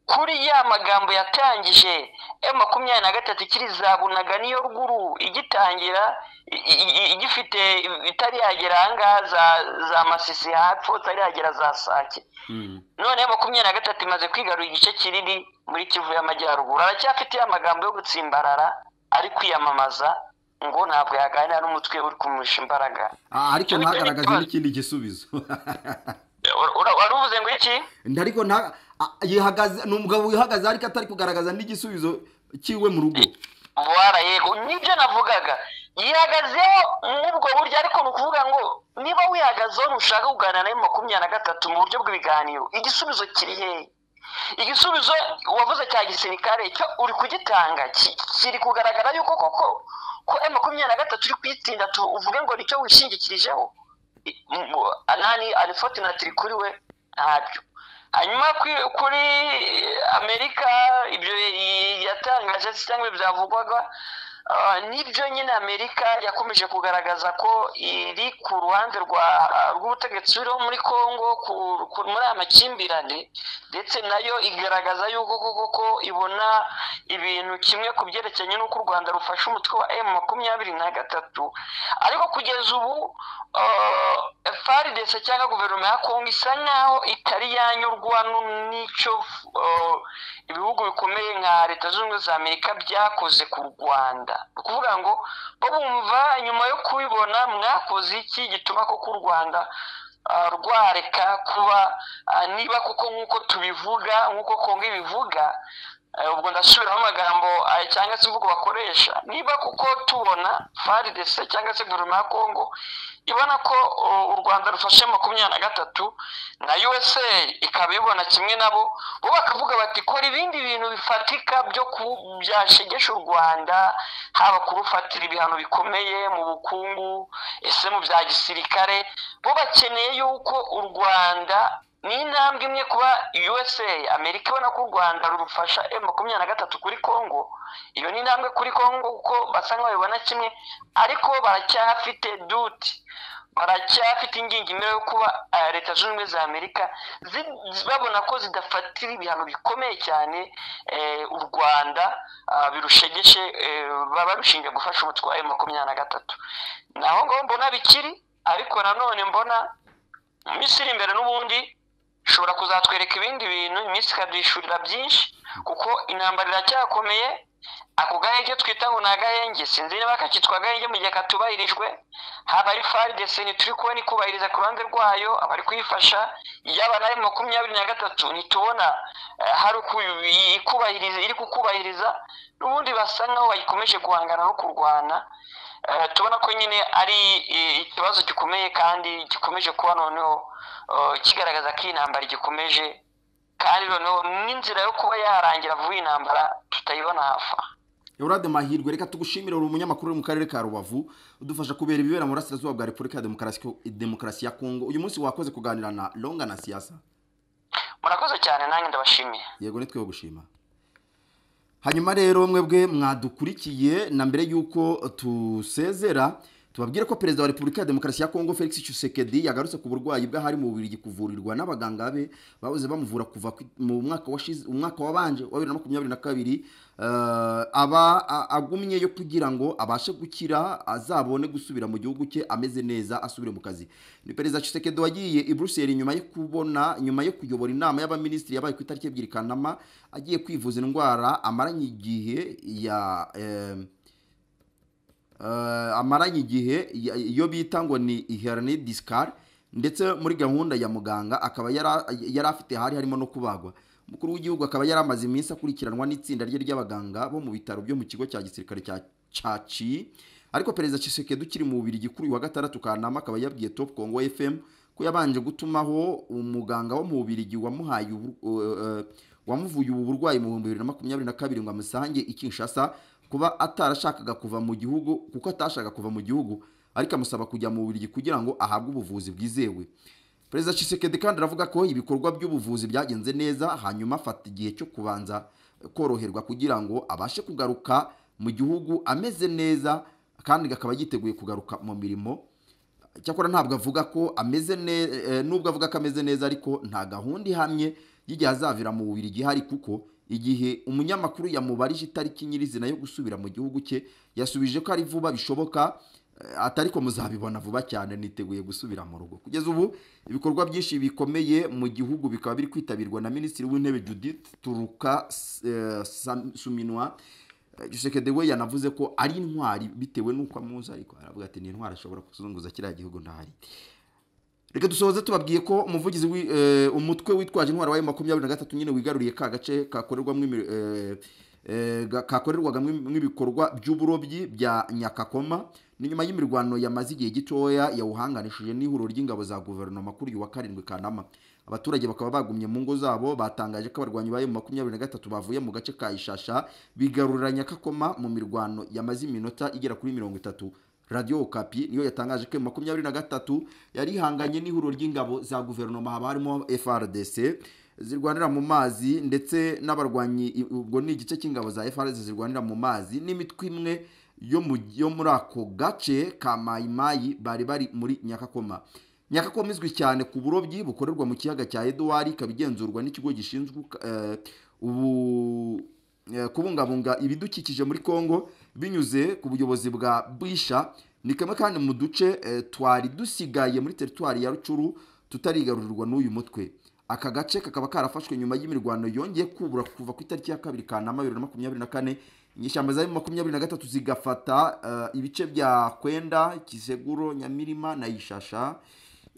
kuri ya magambo yatangije e makumyabiri na gatatu ikiri za bunaga niyo rwuru igitangira i- i- i- igifite itari yagera ahangaha za za masisi hapfo itari yagera za sake none makumyabiri na gatatu imaze kwigarura igice kinini muri kivu y'amajyaruguru aracyafite ya magambo yo gutsimbarara ari kwiyamamaza ngo ntabwo yaganira n'umutwe uri kumusha imbaraga Ah, ariko ntagaragaze n'ikindi gisubizo Ura- ura- wari uvuze ngo iki ndariko nta ah, yihagaze ni umugabo wihagaze ariko atari kugaragaza n'igisubizo cyiwe mu rugo wara yego nibyo navugaga yihagazeho muri ubwo buryo ariko ni ukuvuga ngo niba wihagazeho ntushaka kuganira nawe makumyabiri na gatatu mu buryo bw'ibiganiro igisubizo kiri hehe igisubizo wavuze cya gisirikare cyo uri kugitanga ki- kiri kugaragara yuko koko ko e makumyabiri na gatatu uri kuyitsinda tu- uvuge ngo nicyo wishingikirijeho I- m- m- anani arifoti na tiri kuri we ntabyo hanyuma kuri- kuri amerika ibyo i- yatangaje se cyangwa byavugwaga ah, nibyo nyine amerika yakomeje kugaragaza ko iri ku ruhande rwa- rw'ubutegetsi buriho muri congo ku- ku- muri aya makimbirane ndetse nayo igaragaza yuko koko ko ibona ibintu kimwe ku byerekeranye n'uko u rwanda rufashe umutwe wa emu makumyabiri na gatatu ariko kugeza ubu faridese cyangwa guverinoma ya kongo isa nkaho itari yanyurwa nu- n'icyo ah, ibihugu bikomeye nka leta zunze ubumwe za amerika byakoze ku rwanda ni ukuvuga ngo bo bumva nyuma yo kubibona mwakoze iki gituma koko u rwanda ah, rwareka kuba ah, niba koko nk'uko tubivuga nk'uko kongo ibivuga eh, ubwo ndasubiramo amagambo ah, cyangwa se imvugo bakoresha niba kuko tubona faridese cyangwa se guverinoma ya kongo ibona ko oh, u rwanda rufashe makumyabiri na gatatu na usa ikaba ibibona kimwe nabo bo bakavuga bati kora ibindi bintu bifatika byo ku- byashegesha u rwanda haba kurufatira ibihano bikomeye mu bukungu ese mu bya gisirikare bo bakeneye yuko u rwanda ni intambwe imwe kuba usa amerika ibona ko u rwanda rurufasha emu makumyabiri na gatatu kuri congo iyo ni intambwe kuri congo kuko basa nk'ababibona kimwe ariko baracyafite duti baracyafite ingingimira yo kuba eh, leta zunze ubumwe za amerika zi- zi- babona ko zidafatira ibihano bikomeye cyane eh, u rwanda ah, birushegeshe eh, baba rushinja gufasha umutwe wa emu makumyabiri na gatatu naho ngaho mbona bikiri ariko nanone mbona mu minsi iri imbere n'ubundi ishobora kuzatwereka ibindi bintu iminsi ikabyishurira byinshi kuko intambara iracyakomeye ako gahenge twita ngo ni agahenge sinzi niba kakitwa agahenge mu gihe katubahirijwe haba ari farideseni turi kubona ikubahiriza ku ruhande rwayo abari kuyifasha yaba nayo makumyabiri na gatatu ntitubona eh, hari uku- ikubahiriza iri kukubahiriza n'ubundi basa nkaho bayikomeje guhangana no kurwana Eh, tubona ko nyine ari eh, ikibazo gikomeye kandi gikomeje kuba noneho eh, kigaragaza ko iyi ntambara igikomeje kandi noneho n'inzira yo kuba yarangira vuba iyi ntambara tutayibona hafa Eurade Mahirwe reka tugushimire uri umunyamakuru uri mu karere ka Rubavu udufasha kubera ibibera mu burasirazuba bwa Repubulika ya Demokarasi Demokarasi ya Kongo uyu munsi wakoze kuganira na Longa na Siasa murakoze cyane nanjye ndabashimiye yego nitwe gushima hanyuma rero mwebwe mwadukurikiye na mbere y'uko tusezera tubabwire ko perezida wa repubulika ya demokarasi ya kongo felix tshisekedi yagarutse ku burwayi bw'ahari mu bubiri kuvurirwa n'abaganga be babuze bamuvura kuva ku- mu mwaka washize umwaka wabanje wa bibiri na makumyabiri na kabiri eh, aba a- agumyeyo kugira ngo abashe gukira azabone gusubira mu gihugu cye ameze neza asubire mu kazi ni perezida tshisekedi wagiye i buruseli nyuma yo kubona nyuma yo kuyobora inama y'abaminisitiri yabaye ku itariki ebyiri kanama agiye kwivuza indwara amaranye igihe ya em, eh, amaranye igihe ya- iyo bita ngo ni hernie discale ndetse muri gahunda ya muganga akaba yara- yari afite hari harimo no kubagwa umukuru w'igihugu akaba yari amaze iminsi akurikiranwa n'itsinda rye ry'abaganga bo mu bitaro byo mu kigo cya gisirikare cya caci ariko perezida Tshisekedi ukiri mu bubiri kuri uyu wa gatandatu kanama akaba yabwiye top congo fm ko yabanje gutumaho umuganga wo mu bubirigi wamuhaye ubu- eh, eh, wamuvuye ubu burwayi mu bihumbi bibiri na makumyabiri na kabiri ngo amusange i kinshasa kuba atarashakaga kuva mu gihugu kuko atashakaga kuva mu gihugu ariko amusaba kujya mu buriri kugira ngo ahabwe ubuvuzi bwizewe perezida Tshisekedi kandi aravuga ko ibikorwa by'ubuvuzi byagenze neza hanyuma afata igihe cyo kubanza koroherwa kugira ngo abashe kugaruka mu gihugu ameze neza kandi akaba yiteguye kugaruka mu mirimo cyakora ntabwo avuga ko ameze neza nubwo avuga ko ameze neza ariko nta gahunda ihamye y'igihe azavira mu bubiri igihari kuko igihe umunyamakuru yamubarije itariki nyirizina yo gusubira mu gihugu cye yasubije ko ari vuba bishoboka eh, atari ko muzabibona vuba cyane niteguye gusubira mu rugo kugeza ubu ibikorwa byinshi bikomeye mu gihugu bikaba biri kwitabirwa na minisitiri w'intebe judith turuka eh, Sam- suminwa Gisekedi we yanavuze ko ari intwari bitewe n'uko amuzi ariko aravuga ati ni intwari ashobora kuzunguza kiriya gihugu ntahari reka dusohoze tubabwiye ko umuvugizi w'i- eh, umutwe witwaje intwaro wa makumyabiri na gatatu nyine wigaruriye ka gace kakorerwamo imi- eh, eh, ga- kakorerwagamo im- ibikorwa by'uburobyi bya nyakakoma ni nyuma y'imirwano yamaze igihe gitoya yawuhanganishije n'ihuriro ry'ingabo za guverinoma kuri uyu wa karindwi kanama abaturage bakaba bagumye mu ngo zabo batangaje ko abarwanyi ba makumyabiri na gatatu bavuye mu gace ka ishasha bigarurira nyakakoma mu mirwano yamaze iminota igera kuri mirongo itatu radiyo kapi niyo yatangaje ko makumyabiri na gatatu yari ihanganye n'ihuriro ry'ingabo za guverinoma haba harimo frdc zirwanira mu mazi ndetse n'abarwanyi ubwo ni igice cy'ingabo za frdc zirwanira mu mazi n'imitwe imwe yo mu- yo muri ako gace ka mayimayi bari bari muri nyakakoma nyakakoma izwi cyane ku burobyi bukorerwa mu kiyaga cya eduwari ikaba igenzurwa n'ikigo gishinzwe eh, ubu eh, kubungabunga ibidukikije muri Kongo binyuze ku buyobozi bwa Bwisha ni kamwe kandi mu duce eh, twari dusigaye muri teritwari ya Rucuru tutarigarurirwa n'uyu mutwe aka gace kakaba karafashwe nyuma y'imirwano yongeye kubura kuva ku itariki ya kabiri kanama bibiri na makumyabiri na kane inyeshyamba za makumyabiri na gatatu zigafata eh, ibice bya Kwenda Kiseguro Nyamirima na Ishasha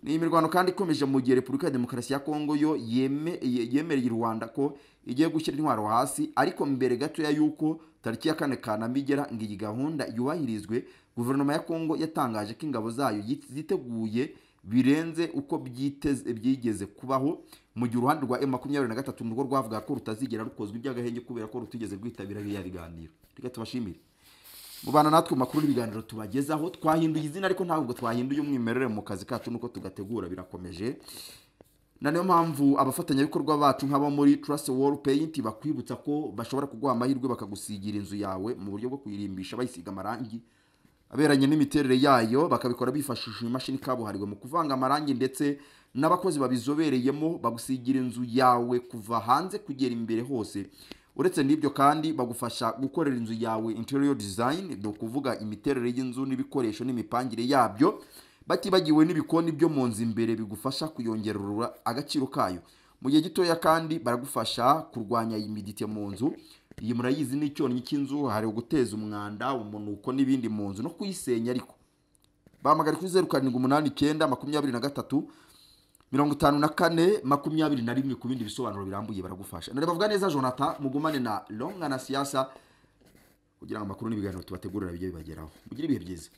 ni imirwano kandi ikomeje mu gihe repubulika ya demokarasi ya kongo yo yeme- ye- yemereye u rwanda ko igiye gushyira intwaro hasi ariko mbere gatoya y'uko tariki ya kane kanama igera ngo iyi gahunda yubahirizwe guverinoma ya kongo yatangaje ko ingabo zayo yit- ziteguye birenze uko byiteze byigeze kubaho mu gihe uruhande rwa m makumyabiri na gatatu nirwo rwavuga ko rutazigera rukozwa iby'agahenge kubera ko rutigeze rwitabira biriya biganiro reka tubashimire mubana natwe mu makuru n'ibiganiro tubagezaho twahinduye izina ariko ntabwo twahinduye umwimerere mu kazi kacu nuko tugategura birakomeje na niyo mpamvu abafatanyabikorwa bacu nk'abo muri Trust Wall Paint bakwibutsa ko bashobora kuguha amahirwe bakagusigira inzu yawe mu buryo bwo kuyirimbisha bayisiga amarangi aberanye n'imiterere yayo bakabikora bifashishije imashini kabuhariwe mu kuvanga amarangi ndetse n'abakozi babizobereyemo bagusigira inzu yawe kuva hanze kugera imbere hose uretse n'ibyo kandi bagufasha gukorera inzu yawe interior design ni ukuvuga imiterere y'inzu n'ibikoresho n'imipangire yabyo batibagiwe n'ibikoni byo mu nzu imbere bigufasha kuyongerera agaciro kayo mu gihe gitoya kandi baragufasha kurwanya imidite mu nzu iyi murayizi ni icyonnyi cy'inzu hari uguteza umwanda umunuko n'ibindi mu nzu no kuyisenya ariko bahamagara kuri zeru karindwi umunani icyenda makumyabiri na gatatu mirongo itanu na kane makumyabiri na rimwe ku bindi bisobanuro birambuye baragufasha na bavuga neza jonathan mugumane na longa na siyasa kugira ngo amakuru n'ibiganiro tubategurira bijye bibageraho mugire ibihe byiza